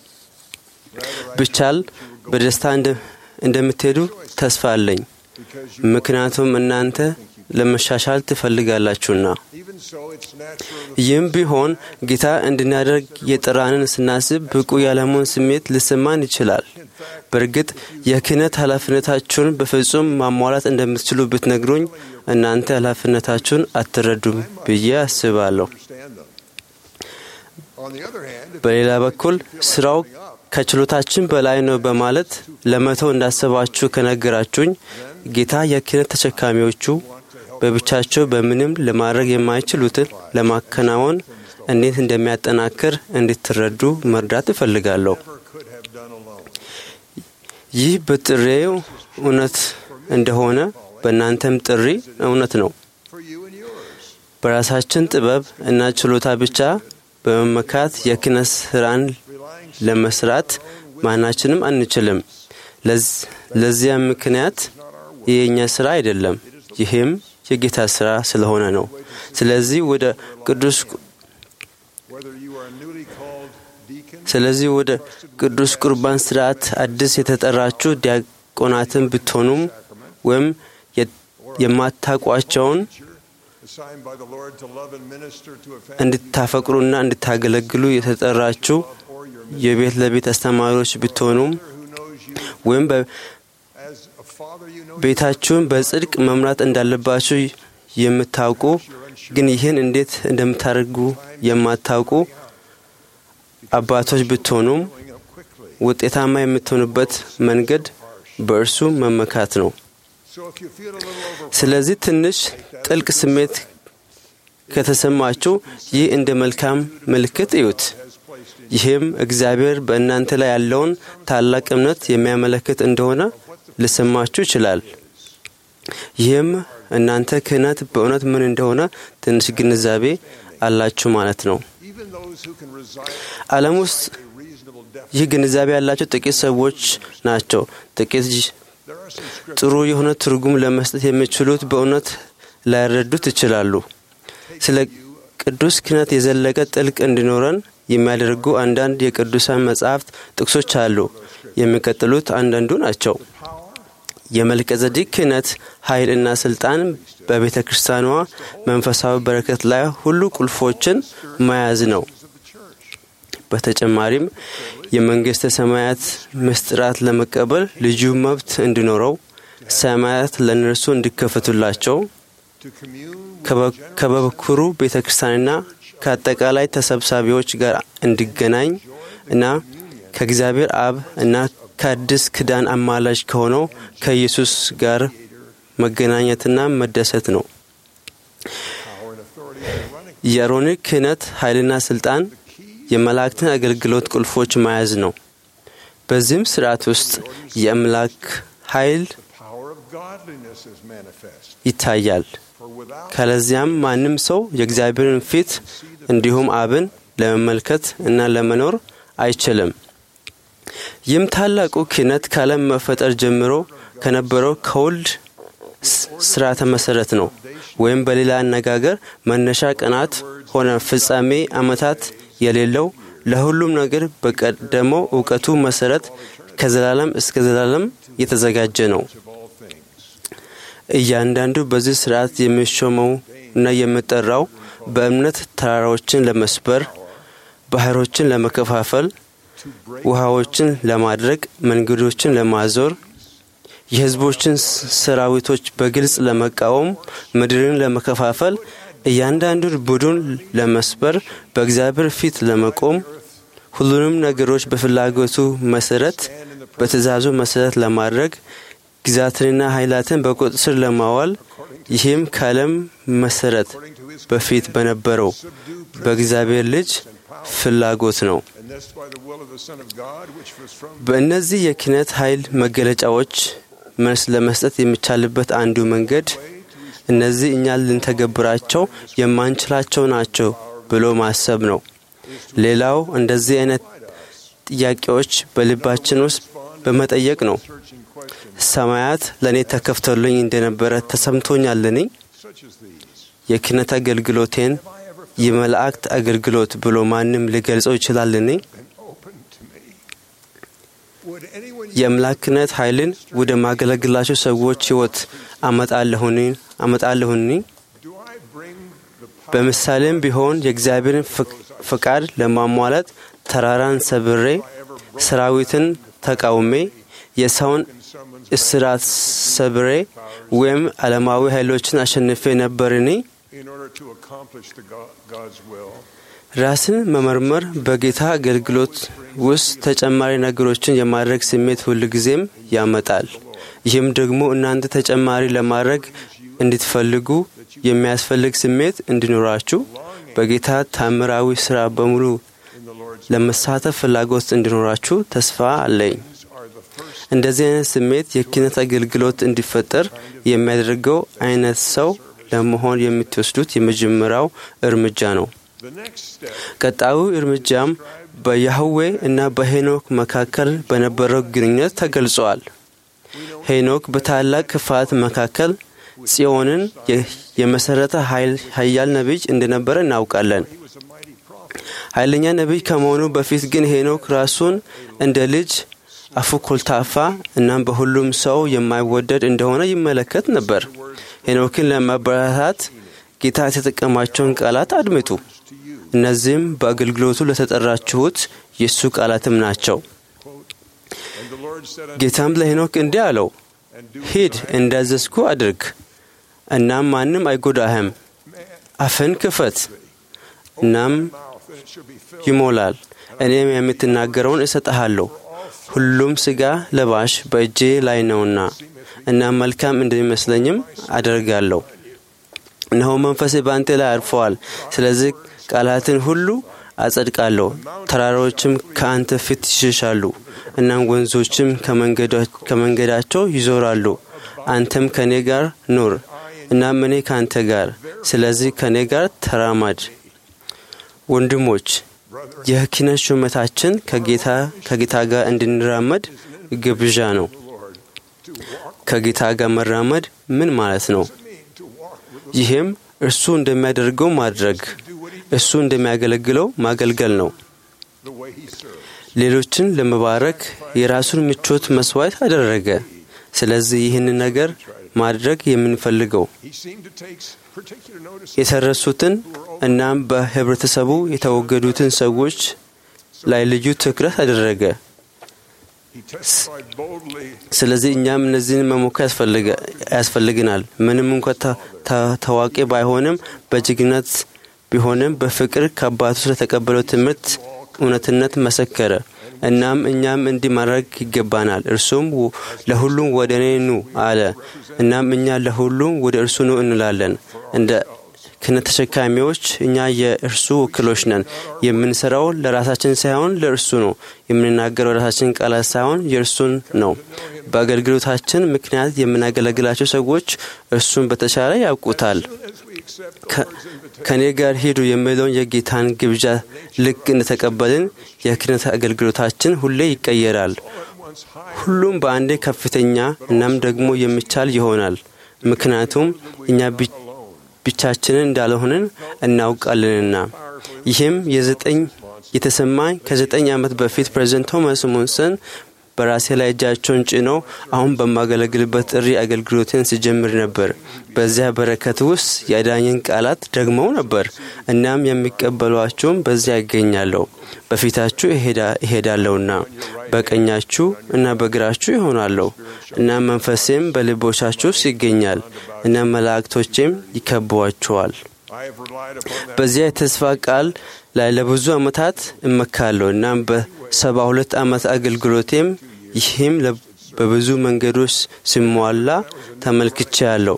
ብቻል በደስታ እንደ- እንደምትሄዱ ተስፋ አለኝ፣ ምክንያቱም እናንተ ለመሻሻል ትፈልጋላችሁና። Even so, it's natural ይህም ቢሆን ጌታ እንድናደርግ የጠራንን ስናስብ ብቁ ያለመሆን ስሜት ሊሰማን ይችላል። በእርግጥ የክህነት ኃላፊነታችሁን በፍጹም ማሟላት እንደምትችሉ ብትነግሩኝ እናንተ ኃላፊነታችሁን አትረዱም ብዬ አስባለሁ። understand them. On the other hand, if በሌላ በኩል ስራው ከችሎታችን በላይ ነው በማለት ለመተው እንዳሰባችሁ ከነገራችሁኝ ጌታ የክህነት ተሸካሚዎቹ በብቻቸው በምንም ለማድረግ የማይችሉትን ለማከናወን እንዴት እንደሚያጠናክር እንድትረዱ መርዳት እፈልጋለሁ። could have done alone. ይህ በጥሬው እውነት እንደሆነ በእናንተም ጥሪ እውነት ነው። For you and yours. በራሳችን ጥበብ እና ችሎታ ብቻ በመመካት የክህነት ስራን ለመስራት ማናችንም አንችልም። ለዝ- ለዚያም ምክንያት ይህ የእኛ ስራ አይደለም፣ ይህም የጌታ ስራ ስለሆነ ነው። ስለዚህ ወደ ቅዱስ Whether you are newly called deacon ስለዚህ ወደ ቅዱስ ቁርባን ስርዓት አዲስ የተጠራችሁ ዲያቆናትን ብትሆኑም ወይም የ- የማታውቋቸውን assigned by the Lord to love and minister to a family እንድታፈቅሩና እንድታገለግሉ የተጠራችሁ የቤት ለቤት አስተማሪዎች ብትሆኑም who knows you ወይም as a father you know በቤታችሁን በጽድቅ መምራት እንዳለባችሁ የምታውቁ ግን ይህን እንዴት እንደምታደርጉ የማታውቁ አባቶች ብትሆኑም growing up quickly. ውጤታማ የምትሆኑበት መንገድ በእርሱ መመካት ነው። So if you feel a little overwhelmed, ስለዚህ ትንሽ ጥልቅ ስሜት ከተሰማችሁ ይህ እንደ መልካም ምልክት እዩት። ይህም እግዚአብሔር በእናንተ ላይ ያለውን ታላቅ እምነት የሚያመለክት እንደሆነ ሊሰማችሁ ይችላል። ይህም እናንተ ክህነት በእውነት ምን እንደሆነ ትንሽ ግንዛቤ አላችሁ ማለት ነው። even those who can reside ዓለም ውስጥ a reasonable depth, ይህ ግንዛቤ ያላቸው ጥቂት ሰዎች ናቸው። ጥቂት ጅ- there are some scriptures ጥሩ የሆነ ትርጉም ለመስጠት የሚችሉት በእውነት ላይረዱት ይችላሉ። ስለ ቅዱስ ክህነት የዘለቀ ጥልቅ እንዲኖረን የሚያደርጉ አንዳንድ የቅዱሳን መጻሕፍት ጥቅሶች አሉ። የሚቀጥሉት አንዳንዱ ናቸው። የመልቀዘዲቅ ክህነት ኃይልና ስልጣን በቤተ ክርስቲያኗ መንፈሳዊ በረከት ላይ ሁሉ ቁልፎችን መያዝ ነው። በተጨማሪም የመንግሥተ ሰማያት ምስጢራት ለመቀበል ልዩ መብት እንዲኖረው፣ ሰማያት ለእነርሱ እንዲከፈቱላቸው፣ to commune ከበ- ከበኩሩ ቤተ ክርስቲያንና ከአጠቃላይ ተሰብሳቢዎች ጋር እንዲገናኝ እና ከእግዚአብሔር አብ እና ከአዲስ ኪዳን አማላጅ ከሆነው ከኢየሱስ ጋር መገናኘትና መደሰት ነው። power and authority in running የአሮኒክ ክህነት ኃይልና ስልጣን የመላእክትን አገልግሎት ቁልፎች መያዝ ነው። በዚህም ስርዓት ውስጥ የአምላክ ኃይል power of godliness is manifest. ይታያል። ካለዚያም ማንም ሰው የእግዚአብሔርን ፊት እንዲሁም አብን ለመመልከት እና ለመኖር አይችልም። ይህም ታላቁ ክህነት ከዓለም መፈጠር ጀምሮ ከነበረው ከወልድ ስርዓተ መሰረት ነው። ወይም በሌላ አነጋገር መነሻ ቀናት ሆነ ፍጻሜ ዓመታት የሌለው ለሁሉም ነገር በቀደመው እውቀቱ መሰረት ከዘላለም እስከ ዘላለም የተዘጋጀ ነው። እያንዳንዱ በዚህ ስርዓት የሚሾመው እና የሚጠራው በእምነት ተራራዎችን ለመስበር፣ ባህሮችን ለመከፋፈል፣ ውሃዎችን ለማድረግ፣ መንገዶችን ለማዞር፣ የህዝቦችን ሰራዊቶች በግልጽ ለመቃወም፣ ምድርን ለመከፋፈል፣ እያንዳንዱን ቡድን ለመስበር፣ በእግዚአብሔር ፊት ለመቆም፣ ሁሉንም ነገሮች በፍላጎቱ መሰረት በትእዛዙ መሰረት ለማድረግ ግዛትንና ኃይላትን በቁጥጥር ስር ለማዋል ይህም ከዓለም መሰረት በፊት በነበረው በእግዚአብሔር ልጅ ፍላጎት ነው። በእነዚህ የክህነት ኃይል መገለጫዎች መልስ ለመስጠት የሚቻልበት አንዱ መንገድ እነዚህ እኛ ልንተገብራቸው የማንችላቸው ናቸው ብሎ ማሰብ ነው። ሌላው እንደዚህ አይነት ጥያቄዎች በልባችን ውስጥ በመጠየቅ ነው። ሰማያት ለእኔ ተከፍቶልኝ እንደነበረ ተሰምቶኛልን? የክህነት አገልግሎቴን የመላእክት አገልግሎት ብሎ ማንም ሊገልጸው ይችላልን? የአምላክነት ኃይልን ወደ ማገለግላቸው ሰዎች ሕይወት አመጣለሁኒ? በምሳሌም ቢሆን የእግዚአብሔርን ፈቃድ ለማሟላት ተራራን ሰብሬ ሰራዊትን ተቃውሜ የሰውን እስራት ሰብሬ ወይም ዓለማዊ ኃይሎችን አሸንፌ ነበርን? ራስን መመርመር በጌታ አገልግሎት ውስጥ ተጨማሪ ነገሮችን የማድረግ ስሜት ሁልጊዜም ያመጣል። ይህም ደግሞ እናንተ ተጨማሪ ለማድረግ እንድትፈልጉ የሚያስፈልግ ስሜት እንዲኖራችሁ በጌታ ታምራዊ ስራ በሙሉ ለመሳተፍ ፍላጎት እንዲኖራችሁ ተስፋ አለኝ። እንደዚህ አይነት ስሜት የክህነት አገልግሎት እንዲፈጠር የሚያደርገው አይነት ሰው ለመሆን የምትወስዱት የመጀመሪያው እርምጃ ነው። ቀጣዩ እርምጃም በያህዌ እና በሄኖክ መካከል በነበረው ግንኙነት ተገልጿል። ሄኖክ በታላቅ ክፋት መካከል ጽዮንን የመሰረተ ኃያል ነቢይ እንደነበረ እናውቃለን። ኃይለኛ ነቢይ ከመሆኑ በፊት ግን ሄኖክ ራሱን እንደ ልጅ አፉ ኮልታፋ እናም በሁሉም ሰው የማይወደድ እንደሆነ ይመለከት ነበር። ሄኖክን ለማበረታታት ጌታ የተጠቀማቸውን ቃላት አድምጡ። እነዚህም በአገልግሎቱ ለተጠራችሁት የእሱ ቃላትም ናቸው። ጌታም ለሄኖክ እንዲህ አለው፣ ሂድ እንዳዘዝኩ አድርግ፣ እናም ማንም አይጎዳህም። አፍን ክፈት፣ እናም ይሞላል። እኔም የምትናገረውን እሰጠሃለሁ። ሁሉም ሥጋ ለባሽ በእጄ ላይ ነውና እና መልካም እንደሚመስለኝም አደርጋለሁ። እነሆ መንፈሴ በአንተ ላይ አርፈዋል። ስለዚህ ቃላትን ሁሉ አጸድቃለሁ። ተራሮችም ከአንተ ፊት ይሸሻሉ፣ እናም ወንዞችም ከመንገዳቸው ይዞራሉ። አንተም ከእኔ ጋር ኑር፣ እናም እኔ ከአንተ ጋር። ስለዚህ ከእኔ ጋር ተራማድ። ወንድሞች የክህነት ሹመታችን ከጌታ ጋር እንድንራመድ ግብዣ ነው። ከጌታ ጋር መራመድ ምን ማለት ነው? ይህም እርሱ እንደሚያደርገው ማድረግ፣ እሱ እንደሚያገለግለው ማገልገል ነው። ሌሎችን ለመባረክ የራሱን ምቾት መስዋዕት አደረገ። ስለዚህ ይህንን ነገር ማድረግ የምንፈልገው የተረሱትን እናም በህብረተሰቡ የተወገዱትን ሰዎች ላይ ልዩ ትኩረት አደረገ። ስለዚህ እኛም እነዚህን መሞከር ያስፈልግናል። ምንም እንኳ ታዋቂ ባይሆንም በጀግንነት ቢሆንም በፍቅር ከአባቱ ስለተቀበለው ትምህርት እውነትነት መሰከረ። እናም እኛም እንዲህ ማድረግ ይገባናል። እርሱም ለሁሉም ወደ እኔ ኑ አለ። እናም እኛ ለሁሉም ወደ እርሱ ኑ እንላለን። እንደ ክህነት ተሸካሚዎች እኛ የእርሱ ወኪሎች ነን። የምንሰራው ለራሳችን ሳይሆን ለእርሱ ነው። የምንናገረው ራሳችን ቃላት ሳይሆን የእርሱን ነው። በአገልግሎታችን ምክንያት የምናገለግላቸው ሰዎች እርሱን በተሻለ ያውቁታል። ከእኔ ጋር ሂዱ የሚለውን የጌታን ግብዣ ልክ እንደተቀበልን የክህነት አገልግሎታችን ሁሌ ይቀየራል። ሁሉም በአንዴ ከፍተኛ እናም ደግሞ የሚቻል ይሆናል። ምክንያቱም እኛ ብቻችንን እንዳልሆንን እናውቃለንና። ይህም የዘጠኝ የተሰማኝ ከዘጠኝ ዓመት በፊት ፕሬዝደንት ቶማስ ሞንሰን በራሴ ላይ እጃቸውን ጭነው አሁን በማገለግልበት ጥሪ አገልግሎትን ሲጀምር ነበር። በዚያ በረከት ውስጥ የአዳኝን ቃላት ደግመው ነበር። እናም የሚቀበሏቸውም በዚያ ይገኛለሁ። በፊታችሁ እሄዳለሁና በቀኛችሁ እና በግራችሁ ይሆናለሁ። እናም መንፈሴም በልቦቻችሁ ውስጥ ይገኛል። እናም መላእክቶቼም ይከቧችኋል። በዚያ የተስፋ ቃል ላይ ለብዙ ዓመታት እመካለሁ። እናም በሰባ ሁለት ዓመት አገልግሎቴም ይህም በብዙ መንገዶች ሲሟላ ተመልክቻለሁ።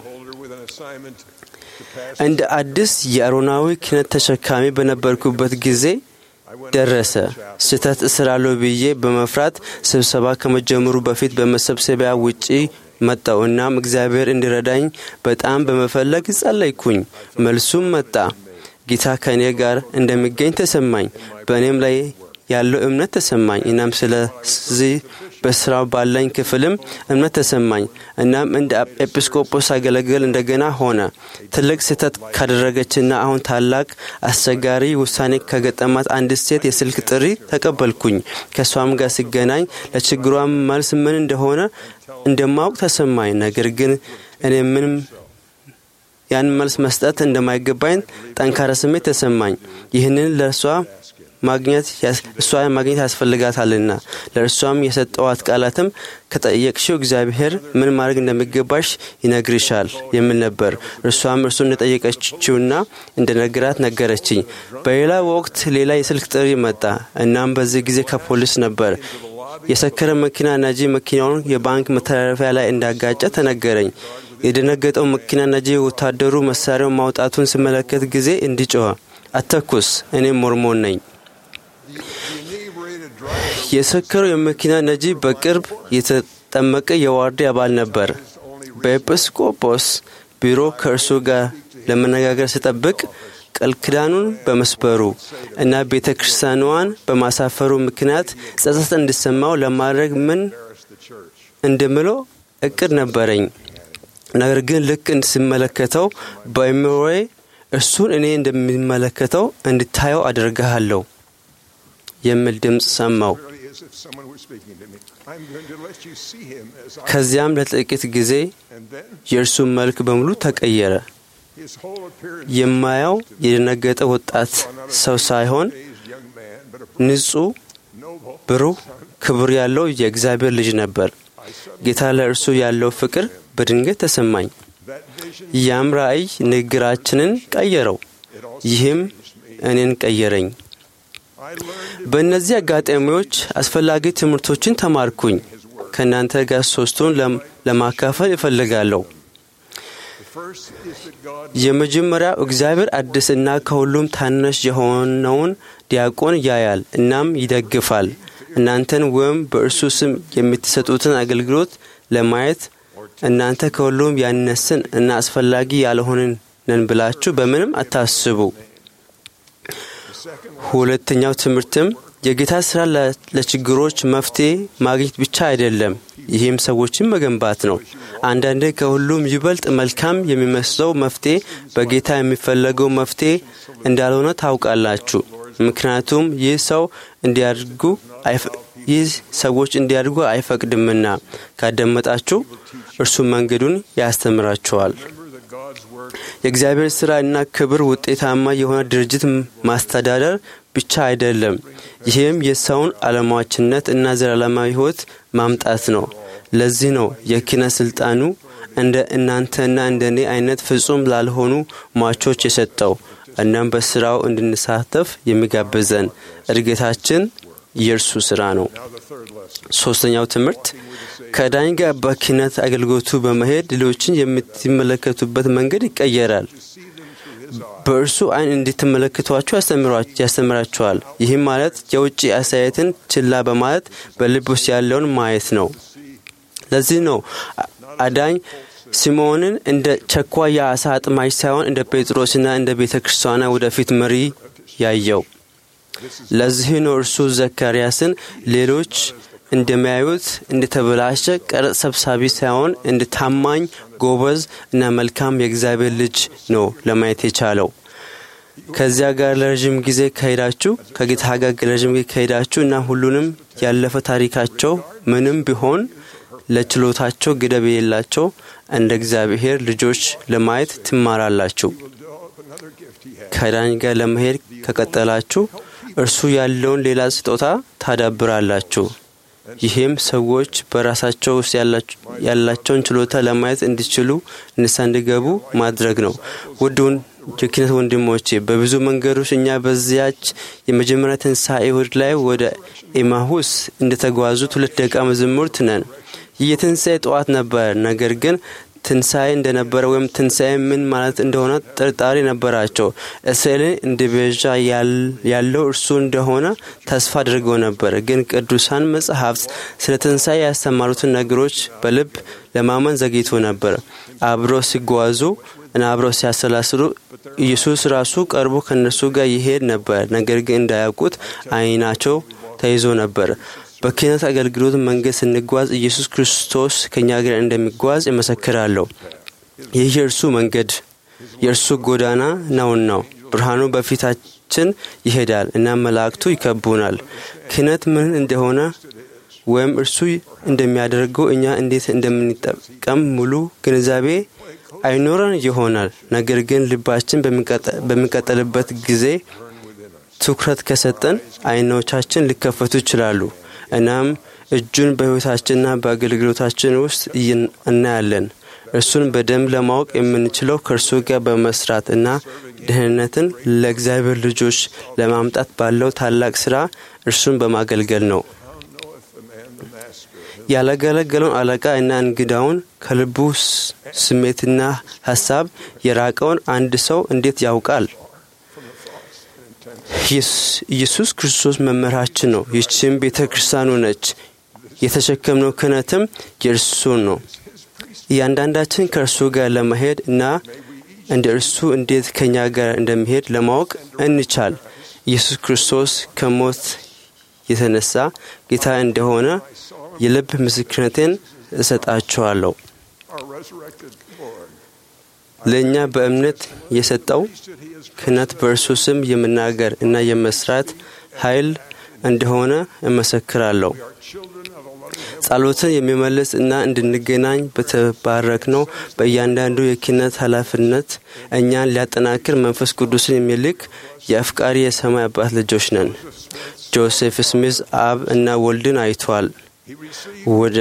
እንደ አዲስ የአሮናዊ ክህነት ተሸካሚ በነበርኩበት ጊዜ ደረሰ። ስህተት እስራለሁ ብዬ በመፍራት ስብሰባ ከመጀመሩ በፊት በመሰብሰቢያ ውጪ መጣው። እናም እግዚአብሔር እንዲረዳኝ በጣም በመፈለግ ጸለይኩኝ። መልሱም መጣ። ጌታ ከእኔ ጋር እንደሚገኝ ተሰማኝ። በእኔም ላይ ያለው እምነት ተሰማኝ። እናም ስለዚህ በስራው ባለኝ ክፍልም እምነት ተሰማኝ። እናም እንደ ኤጲስቆጶስ አገለግል እንደገና ሆነ። ትልቅ ስህተት ካደረገችና አሁን ታላቅ አስቸጋሪ ውሳኔ ከገጠማት አንዲት ሴት የስልክ ጥሪ ተቀበልኩኝ። ከእሷም ጋር ሲገናኝ ለችግሯ መልስ ምን እንደሆነ እንደማወቅ ተሰማኝ። ነገር ግን እኔ ምንም ያን መልስ መስጠት እንደማይገባኝ ጠንካራ ስሜት ተሰማኝ። ይህንን ለእርሷ ማግኘት እሷ ማግኘት ያስፈልጋታልና ለእርሷም የሰጠዋት ቃላትም ከጠየቅሽው እግዚአብሔር ምን ማድረግ እንደሚገባሽ ይነግርሻል የሚል ነበር። እርሷም እርሱ እንደጠየቀችውና እንደነገራት ነገረችኝ። በሌላ ወቅት ሌላ የስልክ ጥሪ መጣ። እናም በዚህ ጊዜ ከፖሊስ ነበር። የሰከረ መኪና ነጂ መኪናውን የባንክ መተላለፊያ ላይ እንዳጋጨ ተነገረኝ። የደነገጠው መኪና ነጂ ወታደሩ መሳሪያውን ማውጣቱን ስመለከት ጊዜ እንዲጮኸ አተኩስ፣ እኔም ሞርሞን ነኝ። የሰከረው የመኪና ነጂ በቅርብ የተጠመቀ የዋርዴ አባል ነበር። በኤጲስቆጶስ ቢሮ ከእርሱ ጋር ለመነጋገር ስጠብቅ ቃል ኪዳኑን በመስበሩ እና ቤተ ክርስቲያኗን በማሳፈሩ ምክንያት ጸጸት እንዲሰማው ለማድረግ ምን እንደምለው እቅድ ነበረኝ። ነገር ግን ልክ እንድስመለከተው በአእምሮዬ እርሱን እኔ እንደሚመለከተው እንድታየው አደርግሃለሁ የሚል ድምፅ ሰማው። ከዚያም ለጥቂት ጊዜ የእርሱ መልክ በሙሉ ተቀየረ። የማየው የደነገጠ ወጣት ሰው ሳይሆን ንጹሕ፣ ብሩህ፣ ክብር ያለው የእግዚአብሔር ልጅ ነበር። ጌታ ለእርሱ ያለው ፍቅር በድንገት ተሰማኝ። ያም ራእይ ንግግራችንን ቀየረው። ይህም እኔን ቀየረኝ። በእነዚህ አጋጣሚዎች አስፈላጊ ትምህርቶችን ተማርኩኝ። ከእናንተ ጋር ሶስቱን ለማካፈል እፈልጋለሁ። የመጀመሪያው እግዚአብሔር አዲስና ከሁሉም ታናሽ የሆነውን ዲያቆን ያያል እናም ይደግፋል። እናንተን ወይም በእርሱ ስም የምትሰጡትን አገልግሎት ለማየት እናንተ ከሁሉም ያነስን እና አስፈላጊ ያልሆንን ነን ብላችሁ በምንም አታስቡ። ሁለተኛው ትምህርትም የጌታ ስራ ለችግሮች መፍትሄ ማግኘት ብቻ አይደለም፣ ይህም ሰዎችን መገንባት ነው። አንዳንዴ ከሁሉም ይበልጥ መልካም የሚመስለው መፍትሄ በጌታ የሚፈለገው መፍትሄ እንዳልሆነ ታውቃላችሁ። ምክንያቱም ይህ ሰው እንዲያድጉ ይህ ሰዎች እንዲያድጉ አይፈቅድምና ካዳመጣችሁ እርሱ መንገዱን ያስተምራችኋል። የእግዚአብሔር ሥራ እና ክብር ውጤታማ የሆነ ድርጅት ማስተዳደር ብቻ አይደለም። ይህም የሰውን ዓለማዋችነት እና ዘላለማዊ ሕይወት ማምጣት ነው። ለዚህ ነው የኪነ ስልጣኑ እንደ እናንተና እንደ እኔ አይነት ፍጹም ላልሆኑ ሟቾች የሰጠው። እናም በስራው እንድንሳተፍ የሚጋብዘን እድገታችን የእርሱ ስራ ነው። ሶስተኛው ትምህርት ከዳኝ ጋር በኪነት አገልግሎቱ በመሄድ ሌሎችን የምትመለከቱበት መንገድ ይቀየራል። በእርሱ ዓይን እንድትመለከቷቸው ያስተምራቸዋል። ይህም ማለት የውጭ አስተያየትን ችላ በማለት በልብ ውስጥ ያለውን ማየት ነው። ለዚህ ነው አዳኝ ሲሞንን እንደ ቸኳ የአሳ አጥማጅ ሳይሆን እንደ ጴጥሮስና እንደ ቤተ ክርስቲያኗ ወደፊት መሪ ያየው። ለዚህ ነው እርሱ ዘካርያስን ሌሎች እንደሚያዩት እንደተበላሸ ቀረጥ ሰብሳቢ ሳይሆን እንደ ታማኝ ጎበዝ እና መልካም የእግዚአብሔር ልጅ ነው ለማየት የቻለው። ከዚያ ጋር ለረዥም ጊዜ ከሄዳችሁ ከጌታ ጋር ለረዥም ጊዜ ከሄዳችሁ እና ሁሉንም ያለፈ ታሪካቸው ምንም ቢሆን ለችሎታቸው ገደብ የሌላቸው እንደ እግዚአብሔር ልጆች ለማየት ትማራላችሁ። ከዳኝ ጋር ለመሄድ ከቀጠላችሁ እርሱ ያለውን ሌላ ስጦታ ታዳብራላችሁ። ይህም ሰዎች በራሳቸው ውስጥ ያላቸውን ችሎታ ለማየት እንዲችሉ ንስሐ እንዲገቡ ማድረግ ነው። ውድ የኪነት ወንድሞቼ በብዙ መንገዶች እኛ በዚያች የመጀመሪያ ትንሣኤ እሁድ ላይ ወደ ኤማሁስ እንደተጓዙት ሁለት ደቀ መዛሙርት ነን። ይህ የትንሣኤ ጠዋት ነበር። ነገር ግን ትንሣኤ እንደነበረ ወይም ትንሣኤ ምን ማለት እንደሆነ ጥርጣሬ ነበራቸው። እስራኤልን እንደ ቤዣ ያለው እርሱ እንደሆነ ተስፋ አድርገው ነበር። ግን ቅዱሳን መጽሐፍት ስለ ትንሣኤ ያስተማሩትን ነገሮች በልብ ለማመን ዘግይቶ ነበር። አብረው ሲጓዙ እና አብረው ሲያሰላስሉ ኢየሱስ ራሱ ቀርቦ ከእነርሱ ጋር ይሄድ ነበር። ነገር ግን እንዳያውቁት ዓይናቸው ተይዞ ነበር። በክህነት አገልግሎት መንገድ ስንጓዝ ኢየሱስ ክርስቶስ ከእኛ ጋር እንደሚጓዝ እመሰክራለሁ። ይህ የእርሱ መንገድ የእርሱ ጎዳና ነውና ብርሃኑ በፊታችን ይሄዳል እና መላእክቱ ይከቡናል። ክህነት ምን እንደሆነ ወይም እርሱ እንደሚያደርገው እኛ እንዴት እንደምንጠቀም ሙሉ ግንዛቤ አይኖረን ይሆናል። ነገር ግን ልባችን በሚቀጠልበት ጊዜ ትኩረት ከሰጠን አይኖቻችን ሊከፈቱ ይችላሉ። እናም እጁን በሕይወታችንና በአገልግሎታችን ውስጥ እናያለን። እርሱን በደንብ ለማወቅ የምንችለው ከእርሱ ጋር በመስራት እና ደህንነትን ለእግዚአብሔር ልጆች ለማምጣት ባለው ታላቅ ሥራ እርሱን በማገልገል ነው። ያላገለገለውን አለቃ እና እንግዳውን ከልቡ ስሜትና ሀሳብ የራቀውን አንድ ሰው እንዴት ያውቃል? ኢየሱስ ክርስቶስ መምህራችን ነው። ይህችም ቤተ ክርስቲያኑ ነች። የተሸከምነው ክህነትም የእርሱ ነው። እያንዳንዳችን ከእርሱ ጋር ለመሄድ እና እንደ እርሱ እንዴት ከእኛ ጋር እንደሚሄድ ለማወቅ እንቻል። ኢየሱስ ክርስቶስ ከሞት የተነሳ ጌታ እንደሆነ የልብ ምስክርነቴን እሰጣችኋለሁ። ለእኛ በእምነት የሰጠው ክህነት በእርሱ ስም የመናገር እና የመስራት ኃይል እንደሆነ እመሰክራለሁ። ጸሎትን የሚመልስ እና እንድንገናኝ በተባረክ ነው። በእያንዳንዱ የክህነት ኃላፊነት እኛን ሊያጠናክር መንፈስ ቅዱስን የሚልክ የአፍቃሪ የሰማይ አባት ልጆች ነን። ጆሴፍ ስሚዝ አብ እና ወልድን አይቷል። ወደ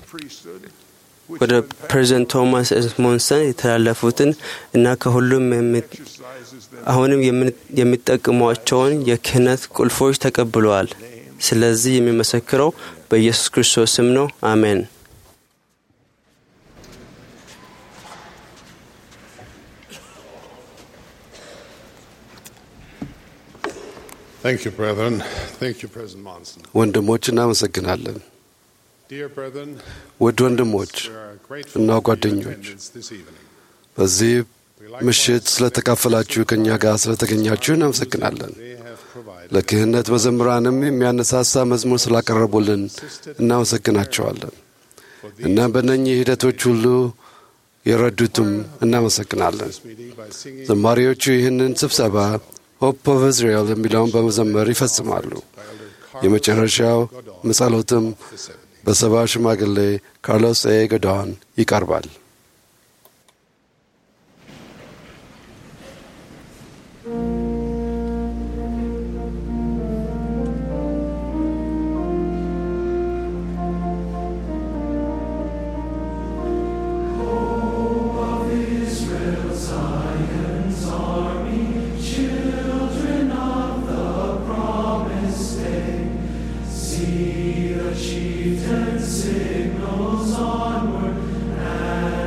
ወደ ፕሬዚደንት ቶማስ ኤስሞንሰን የተላለፉትን እና ከሁሉም አሁንም የሚጠቅሟቸውን የክህነት ቁልፎች ተቀብለዋል። ስለዚህ የሚመሰክረው በኢየሱስ ክርስቶስ ስም ነው። አሜን። Thank you, brethren. Thank you, President Monson. ወንድሞች እናመሰግናለን። Dear brethren, ውድ ወንድሞች we are grateful እና for your ጓደኞች attendance this evening. በዚህ ምሽት ስለተካፈላችሁ ከእኛ ጋር ስለተገኛችሁ እናመሰግናለን። They have provided ለክህነት መዘምራንም የሚያነሳሳ መዝሙር ስላቀረቡልን እናመሰግናቸዋለን። እናም በእነኚህ ሂደቶች ሁሉ የረዱትም እናመሰግናለን። this meeting by singing ዘማሪዎቹ ይህንን ስብሰባ ሆፕ ኦፍ እስራኤል የሚለውን በመዘመር ይፈጽማሉ። የመጨረሻው መጸሎትም በሰባ ሽማግሌ ካርሎስ ኤ ጎዳን ይቀርባል። See the chieftain signals onward,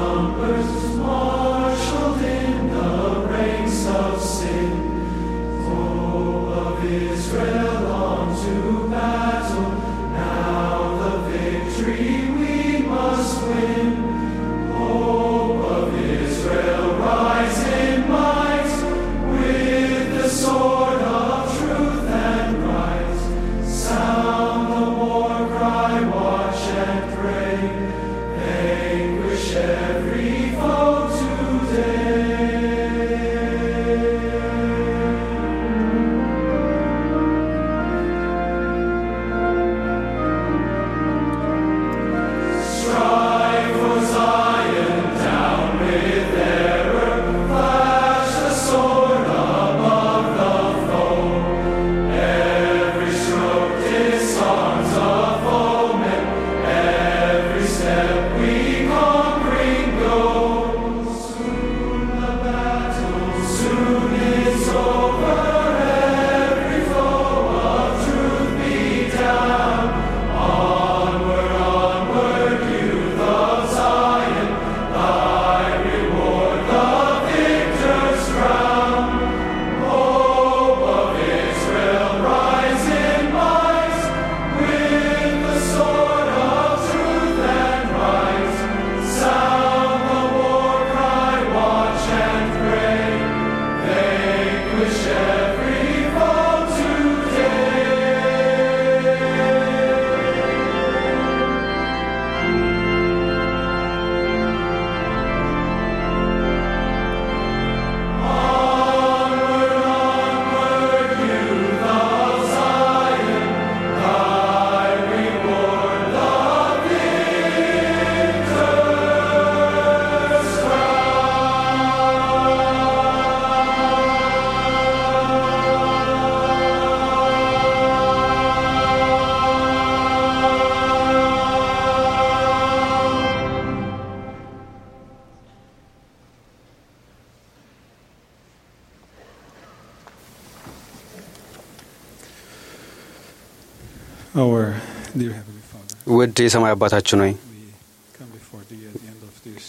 Our dear Heavenly Father, ውድ የሰማይ አባታችን ሆይ we come before Thee at the end of this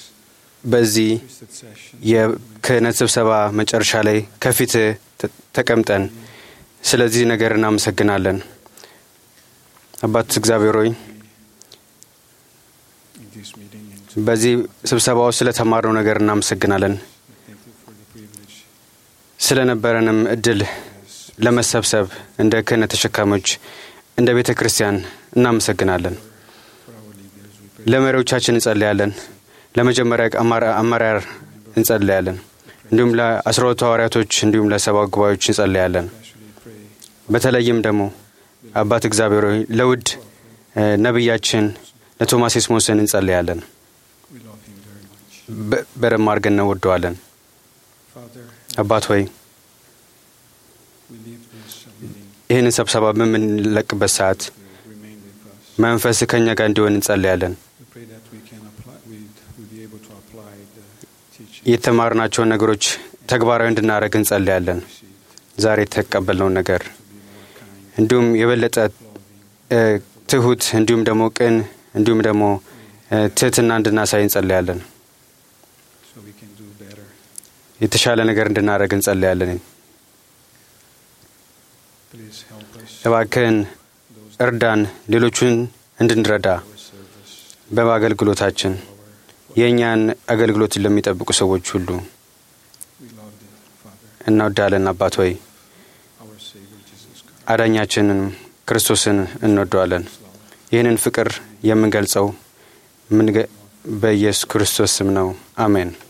በዚህ twisted session. የክህነት ስብሰባ መጨረሻ ላይ ከፊት ተቀምጠን ስለዚህ ነገር እናመሰግናለን። አባት እግዚአብሔር ሆይ in this meeting and በዚህ ስብሰባ ውስጥ ስለተማርነው ነገር እናመሰግናለን። thank you for the privilege ስለነበረንም እድል ለመሰብሰብ እንደ ክህነት ተሸካሚዎች እንደ ቤተ ክርስቲያን እናመሰግናለን። for our leaders. We pray ለመሪዎቻችን እንጸልያለን። ለመጀመሪያ አማራ- አመራር እንጸልያለን። እንዲሁም ለአስራ ሁለቱ ሐዋርያቶች እንዲሁም ለሰባ ጉባኤዎች እንጸልያለን። especially pray በተለይም ደግሞ አባት እግዚአብሔር ሆይ ለውድ እ፣ ነቢያችን ለቶማስ ኤስሞስን እንጸልያለን። we love Him very much. በ- በደንብ አድርገን እንወደዋለን። Father, አባት ሆይ we leave this meeting ይህንን ስብሰባ በምንለቅበት ሰዓት to remain with us. መንፈስ ከእኛ ጋር እንዲሆን እንጸልያለን። We pray that we can apply, we will be able to apply the teaching የተማርናቸውን ነገሮች ተግባራዊ እንድናደርግ እንጸልያለን። received ዛሬ የተቀበልነውን ነገር to be more kind, እንዲሁም የበለጠ እ፣ ትሁት እንዲሁም ደግሞ ቅን እንዲሁም ደግሞ እ፣ ትህትና እንድናሳይ እንጸልያለን። so we can do better. የተሻለ ነገር እንድናደርግ እንጸልያለን። Please help us እባክህን those እርዳን፣ ሌሎቹን እንድንረዳ our service, በአገልግሎታችን የእኛን አገልግሎት ለሚጠብቁ ሰዎች ሁሉ we love thee, Father, እንወዳለን። አባት ሆይ our Savior Jesus Christ. አዳኛችንን ክርስቶስን እንወደዋለን። ይህንን ፍቅር የምንገልጸው የምንገ- በኢየሱስ ክርስቶስ ስም ነው። አሜን።